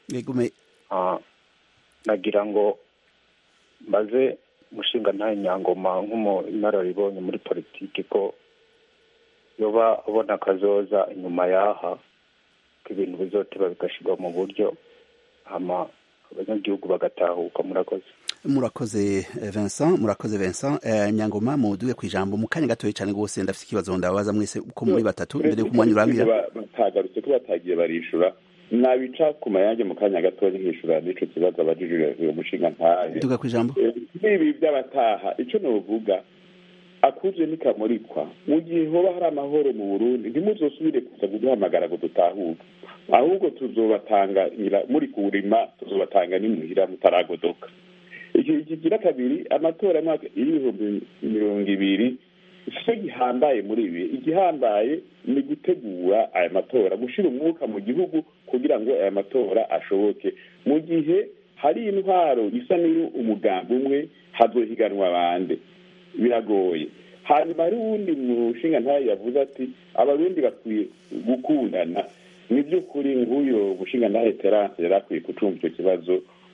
nagira ngo mbaze umushinga nta nyangoma nk'umunararibonye muri politiki ko yoba ubona akazoza inyuma yaha ko ibintu bizoteba bigashyirwa mu buryo hama abanyagihugu bagatahuka murakoze murakoze Vincent murakoze Vincent eh, nyangoma muduge ku ijambo mu kanya gatoya cyane rwose ndafite ikibazo ndabaza mwese uko muri batatu mbere yuko umwanya urangira batagarutse ko batagiye barishura nabica ku mayange mu kanya gatoya nkishura n'ico kibazo abajijwe uyo mushinga ntahe duga ku ijambo ibi by'abataha ico novuga akuje nikamurikwa mu gihe hoba hari amahoro mu burundi ntimuzosubire kuza kuduhamagara ngo dutahuke ahubwo tuzobatanga muri kurima tuzobatanga n'imuhira mutaragodoka iki kigira kabiri amatora y'umwaka y'ibihumbi mirongo ibiri icyo gihambaye muri ibi igihambaye ni gutegura aya matora gushyira umwuka mu gihugu kugira ngo aya matora ashoboke mu gihe hari intwaro isa n'iyo umugambi umwe hazohiganwa abandi biragoye hanyuma hari uwundi mushinga ntayo yavuze ati abarundi bakwiye gukundana ni by'ukuri nk'uyu mushinga ntayo terance yari akwiye gucunga icyo kibazo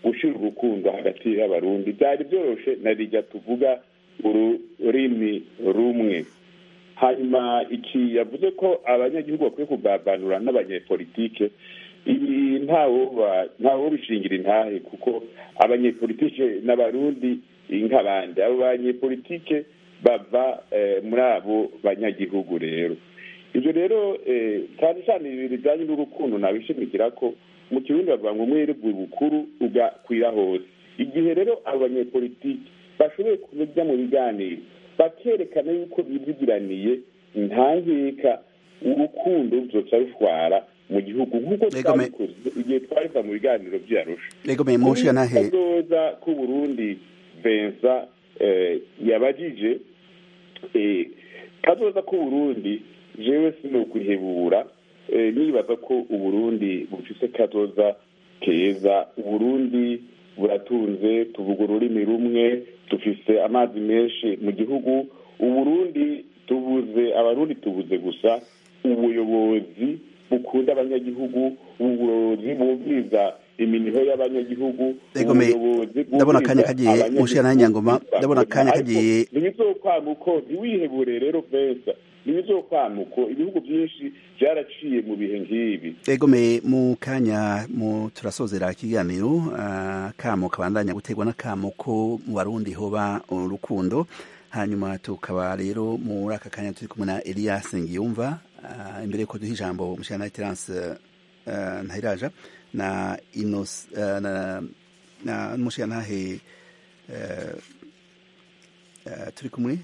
gushyira urukundo hagati y'abarundi byari byoroshe na rijya tuvuga ururimi rumwe hanyuma iki yavuze ko abanyagihugu bakwiye kugabanura n'abanyepolitike ibi ntawo bishingira intahe kuko abanyepolitike n'abarundi nk'abandi abo banyepolitike bava muri abo banyagihugu rero ibyo rero cyane cyane ibi bijyanye n'urukundo nabishimikira ko mu kirundi bavuga ngo umwirirwe bukuru ugakwira hose igihe rero abo banyepolitike bashoboye kujya mu biganiro bakerekana yuko bivugiraniye ntangeka urukundo ruzoca rushwara mu gihugu nk'uko twabikoze igihe twariva mu biganiro byarusha kazoza k'uburundi vensa yabajije kazoza k'uburundi jewe sinokwihebura nibaza ko uburundi bufise kazoza keza uburundi buratunze tuvuga ururimi rumwe dufise amazi menshi mu gihugu uburundi tubuze abarundi tubuze gusa ubuyobozi bukunda abanyagihugu ubuyobozi bumviriza iminiho y'abanyagihugu ubuyobozi ndabona akanya kagiye mushira na nyangoma ndabona akanya kagiye ntibizokwamuko ntiwihebure rero vesa ntibizokwamuko ibihugu byinshi byaraciye mu bihe nk'ibi egome mu kanya mu turasozera ikiganiro uh, kamo kabandanya guterwa n'akamo ko mu barundi hoba urukundo hanyuma tukaba rero muri aka kanya turi kumwe na Elias Ngiyumva uh, imbere yuko duha ijambo umushana Terence uh, Ntahiraja na Inos uh, na na umushana ntahe uh, uh, turi kumwe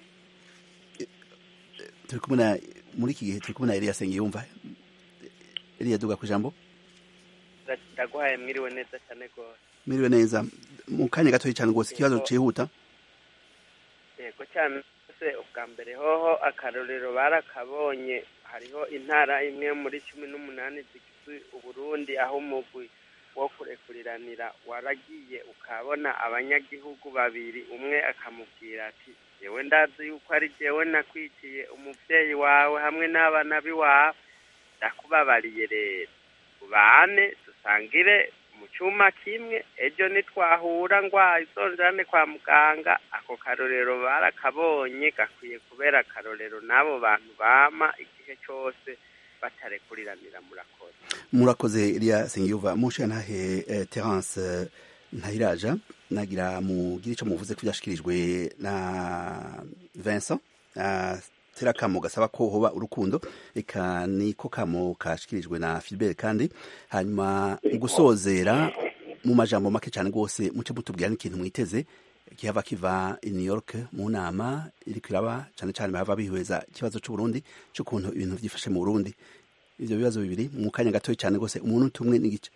turi kumwe na muri iki gihe turi kumwe na Elias Ngiyumva Elias duga ku ijambo ndaguhaye mwiriwe neza cyane rwose mwiriwe neza mu kanya gatoya cyane rwose ikibazo cihuta yego cyane se ubwa mbere hoho akarorero barakabonye hariho intara imwe muri cumi n'umunani zigize uburundi aho umugwi wo kurekuriranira waragiye ukabona abanyagihugu babiri umwe akamubwira ati yewe ndazi yuko ari jewe nakwiciye umubyeyi wawe hamwe n'abana b'iwawe ndakubabariye rero ubane dusangire mu cyuma kimwe ejo nitwahura ngwaye uzonjane kwa muganga ako karorero barakabonye gakwiye kubera akarorero n'abo bantu bama igihe cyose batarekuriranira murakoze murakoze Elia Sengiyuva mushe ntahe eh, Terence eh, Ntahiraja nagira mugire ico muvuze ko byashikirijwe na Vincent uh, tera kamo gasaba ko hoba urukundo eka niko kamo kashikirijwe na Philbert kandi hanyuma gusozera mu majambo make cyane rwose muce mutubwira n'ikintu mwiteze kihava kiva i New York mu nama iri kwiraba cyane cyane bahava bihweza ikibazo cy'u Burundi cy'ukuntu ibintu byifashe mu Burundi ivyo bibazo bibiri mu kanya gatoya cyane rwose umuntu tumwe n'igice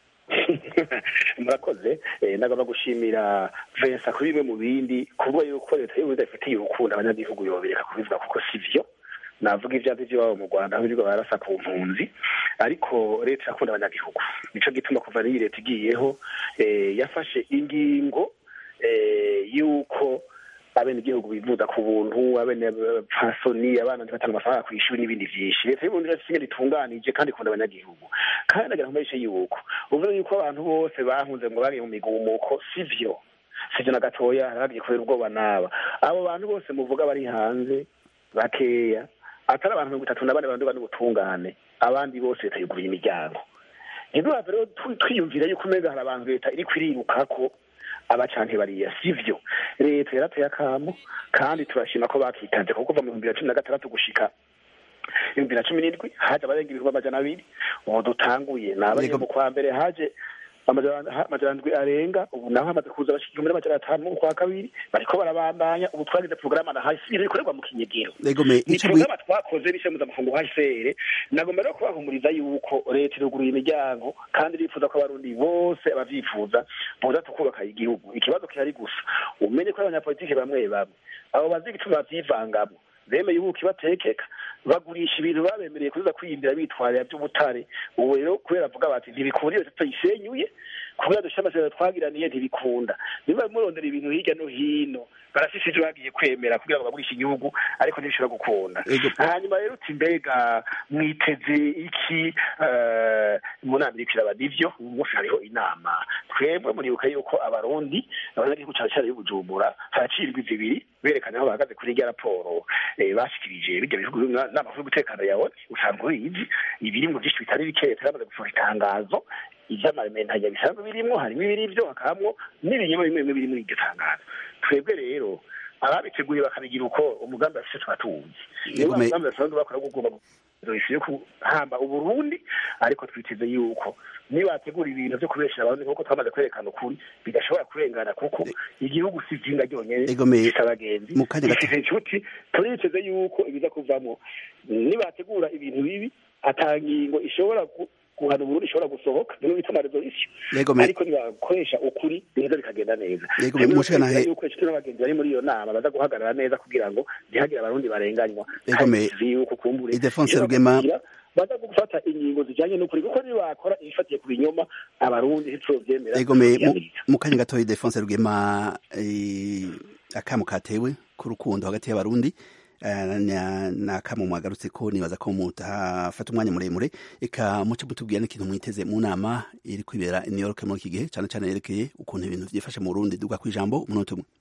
murakoze nagomba gushimira vensa kuri bimwe mu bindi kuvuga yuko leta y'uburundi ifitiye urukundo abanyagihugu yobereka kubivuga kuko si byo navuga ibyazi by'iwabo mu rwanda aho birirwa barasa ku mpunzi ariko leta irakunda abanyagihugu nico gituma kuva n'iyi leta igiyeho yafashe ingingo y'uko abenegihugu bivuza ku buntu abene pasoni abana ntibatanga amafaranga ku ishuri n'ibindi vyinshi leta y'uburundi rero singe ritunganije kandi ikunda abanyagihugu kandi nagira nkumenyeshe yuko uvuze yuko abantu bose bahunze ngo bagiye mu migumuko sivyo sivyo na gatoya haragiye kubera ubwoba n'aba abo bantu bose muvuga bari hanze bakeya atari abantu mirongo itatu na bane banduga n'ubutungane abandi bose leta yuguruye imiryango ntiduhave rero twiyumvira yuko umenga hari abantu leta iri kwirirukako abacanke bariya sivyo leta yarateye akamo kandi turashima ko bakitanze kuko kuva mu bihumbi bibiri na cumi na gatandatu gushika ibihumbi na cumi n'indwi haje abarenga ibihumbi amajana abiri ubu dutanguye ni abanye mu kwa mbere haje amajana ndwi arenga ubu naho hamaze kuza abashika igihumbi n'amajana atanu mu kwa kabiri bariko barabandanya ubu twagize porogaramu na hasi ikorerwa mu kinyegero ni porogaramu twakoze bishe mpuzamakungu hcr nagomba rero kubahumuriza yuko leta iruguruye imiryango kandi irifuza ko abarundi bose abavyifuza boza tukubaka igihugu ikibazo kihari gusa umenye ko abanyapolitike bamwe bamwe abo bazi igituma bavyivangamwo bemeye ubuki batekeka bagurisha ibintu babemereye kuza kwiyindira bitwarira by'ubutare ubu rero kubera avuga bati ntibikuriye tutayisenyuye kubera dushyira amasezerano twagiraniye ntibikunda niba murondera ibintu hirya no hino barafise ivyo bagiye kwemera kugira ngo bagurishe igihugu ariko ntibishobora gukunda hanyuma rero uti mbega mwiteze iki eh, mu nama iriko iraba nivyo uyu munsi hariho inama twebwe muribuka yuko abarundi abanyagihugu cane cane y'ubujumbura haracirwa zibiri berekana aho bahagaze kuri irya raporo eh, bashikirije bijya bihugu n'amakuru y'umutekano yawe usanzwe uyizi ibirimwo vyinshi bitari bikeya turamaze gusohora itangazo ivy'amamenanya bisanzwe birimwo harimo ibiri vyo hakabamwo n'ibinyoma bimwe bimwe biri muri iryo tangazo twebwe rero ababiteguye bakabigira uko umugambi bafise twatuzi niyo Yego, me- umugambi basanzwe bakora gugomba yo kuhamba uburundi ariko twiteze yuko nibategura ibintu vyo kubeshera abarundi nk'uko twamaze kwerekana ukuri bidashobora kurengana kuko igihugu si izinga ryonyene Yego, me- gifise abagenzi mu kanya gato- gifise inshuti turiteze yuko ibiza kuvamwo nibategura ibintu bibi ata ngingo ishobora gu- guhana uburundi ishobora gusohoka niyo bita amaresolution Yego, me- ariko nibakoresha ukuri neza bikagenda neza Yego, me- mushana he- yuko inshuti n'abagenzi bari muri iyo nama baza guhagarara neza kugira ngo ntihagire abarundi barenganywa Yego, me- Kandi yuko kumbure Ildefonse iyo Rugema- bakurikira, baza gufata ingingo zijanye n'ukuri kuko nibakora ibifatiye ku binyoma abarundi ntituzovyemera Ego me mu- tuzovyamiriza. mu kanya gatoya Defonse Rugema eh, akamu katewe k'urukundo hagati y'abarundi eh, na- n'akamu mwagarutse ko nibaza ko mutafata umwanya muremure eka muce mutubwira n'ikintu mwiteze mu nama iri kwibera i New York muri iki gihe cane cane yerekeye ukuntu ibintu vyifashe mu Burundi duga kwijambo umunota umwe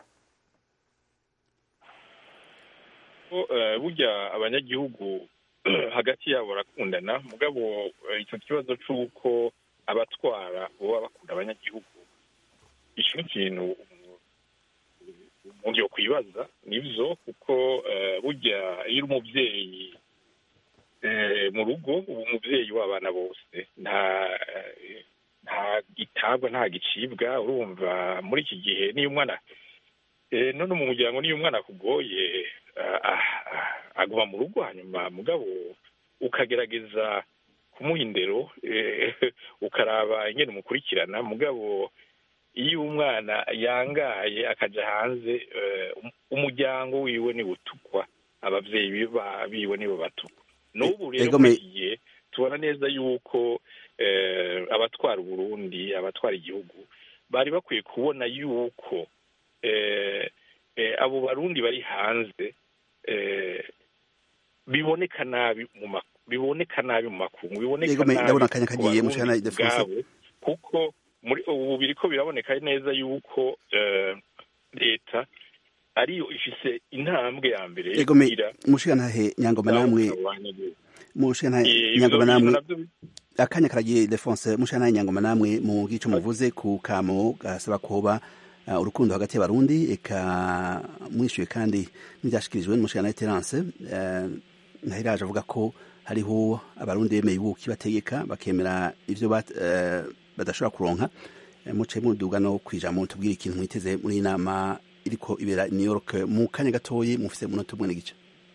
ko eh, burya abanyagihugu hagati yabo barakundana mugabo eh, icyo kibazo c'uko abatwara boba bakunda abanyagihugu ico ni ikintu umuntu- umuntu yokwibaza nivyo kuko eh, burya iyo uri umuvyeyi eh, mu rugo uba umuvyeyi w'abana bose nta eh, nta gitabwa nta gicibwa urumva muri iki gihe niyo umwana Eh, none mu muryango niyo umwana akugoye ah, ah, aguma mu rugo hanyuma mugabo ukagerageza kumuha indero eh, ukaraba ingene umukurikirana mugabo iyo umwana yangaye akaja hanze eh, um- umuryango wiwe ni utukwa abavyeyi bi- ba- biwe nibo batukwa n'ubu rero Ego muri me- iki gihe tubona neza yuko eh, abatwara uburundi abatwara igihugu bari bakwiye kubona yuko eh, eh, abo barundi bari hanze eh, biboneka nabi mu ma- biboneka nabi mu makungu biboneka Yego, me- nabi ndabona akanya ku kagiye, Barundi mushana Ildefonse. ubwabo, kuko muri ubu biriko biraboneka neza yuko eh, leta ariyo ifise intambwe ya mbere yo Ego me kugira mushigantahe nyangoma namwe abanyagihugu. mushigantahe Eh, ivyo nyangoma bintu namwe navyo akanya karagiye Defonse mushigantahe nyangoma namwe mu gico muvuze ku kamo gasaba kuba uh, urukundo hagati y'abarundi eka mwishuye kandi n'ivyashikirijwe n'umushigantahe Terence uh, ntahiraje avuga ko hariho abarundi bemeye ubuki bategeka bakemera ivyo bat, uh, badashobora kuronka Eh, muce muduga no kwijambo tubwire ikintu mwiteze muri iyi nama iriko ibera i New York mu kanya gatoyi mufise munota umwe n'igice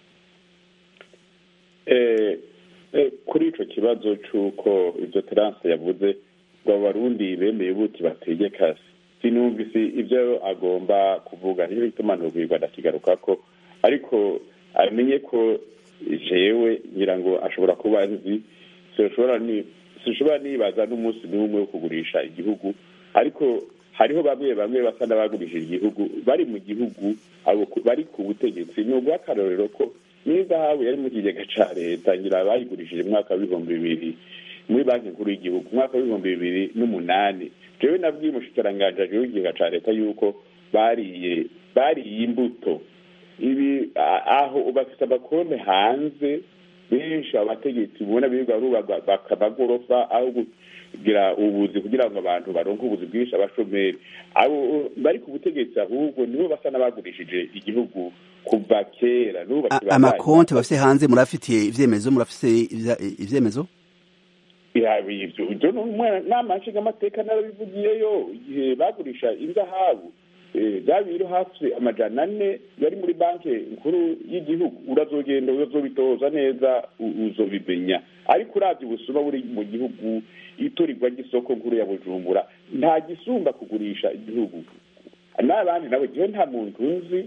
Eh, eh, kuri ico kibazo c'uko ivyo terance yavuze ngo abarundi bemeye buti bategeka sinumvise ivyo agomba kuvuga niyo bituma ntubwirwa ndakigarukako ariko amenye ko jewe ngira ngo ashobora kuba nzi sinshobora ni sinshobora nibaza n'umunsi n'umwe wo kugurisha igihugu ariko hariho bamwe bamwe basa n'abagurishije igihugu bari mu gihugu abo ku- bari ku butegetsi ni ubw'akarorero ko n'izahabu yari mu kigega ca leta ngira bayigurishije mu mwaka w'ibihumbi bibiri muri banki nkuru y'igihugu mu mwaka w'ibihumbi bibiri n'umunani jewe nabwiye umushikiranganji ajejwe ikigega ca leta yuko bariye bariye imbuto ibi a- aho bafite amakonti hanze benshi abategetsi ubona birirwa barubaka bakamagorofa aho kugira ubuzi kugira ngo abantu baronke ubuzi bwinshi abashomeri abo bari ku butegetsi ahubwo nibo basa n'abagurishije igihugu kuva kera n'ubu A- bakibandanya. amakonti bafise hanze murafitiye ivyemezo murafise ivya- ivyemezo Ya, ivyo ivyo nama nshingamateka narabivugiyeyo igihe bagurisha inzahabu eh, bya biro hafi amajana ane yari muri banki nkuru y'igihugu urazogenda uzobitoza neza u- uzobimenya ariko uravye ubusuma buri mu gihugu iturirwa ry'isoko nkuru ya bujumbura nta gisumba kugurisha igihugu n'abandi nabo jewe nta muntu nzi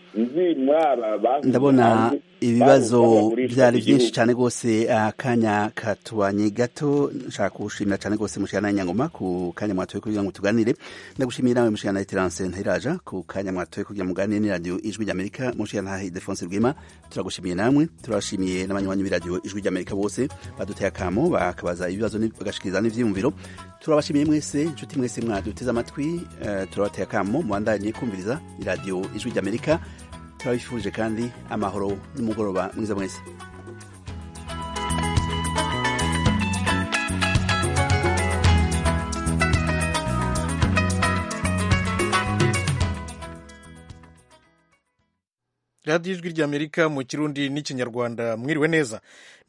nzi muri aba bahunze ndabona hanze, ibibazo barumva bagurishwa byari igihugu. byinshi cyane rwose akanya katubanye gato nshaka kugushimira cyane rwose mushikana nyangoma ku kanya mwatoye kugira ngo tuganire ndagushimiye nawe mushikana Terence Ntiraja ku kanya mwatoye kugira ngo muganire ni radio ijwi ry'Amerika mushikana hahi Defonse Rwema turagushimiye namwe turashimiye n'abanywanyi b'iradio ijwi ry'Amerika bose baduteye akamo bakabaza ibibazo ni- bagashikiriza n'ivyiyumviro turabashimiye mwese inshuti mwese mwaduteze amatwi eh, turabateye akamo mubandanye kumviriza iradio ijwi ry'Amerika turabifurije kandi amahoro n'umugoroba mwiza mwese radiyo ijwi ry'amerika mu kirundi n'ikinyarwanda mwiriwe neza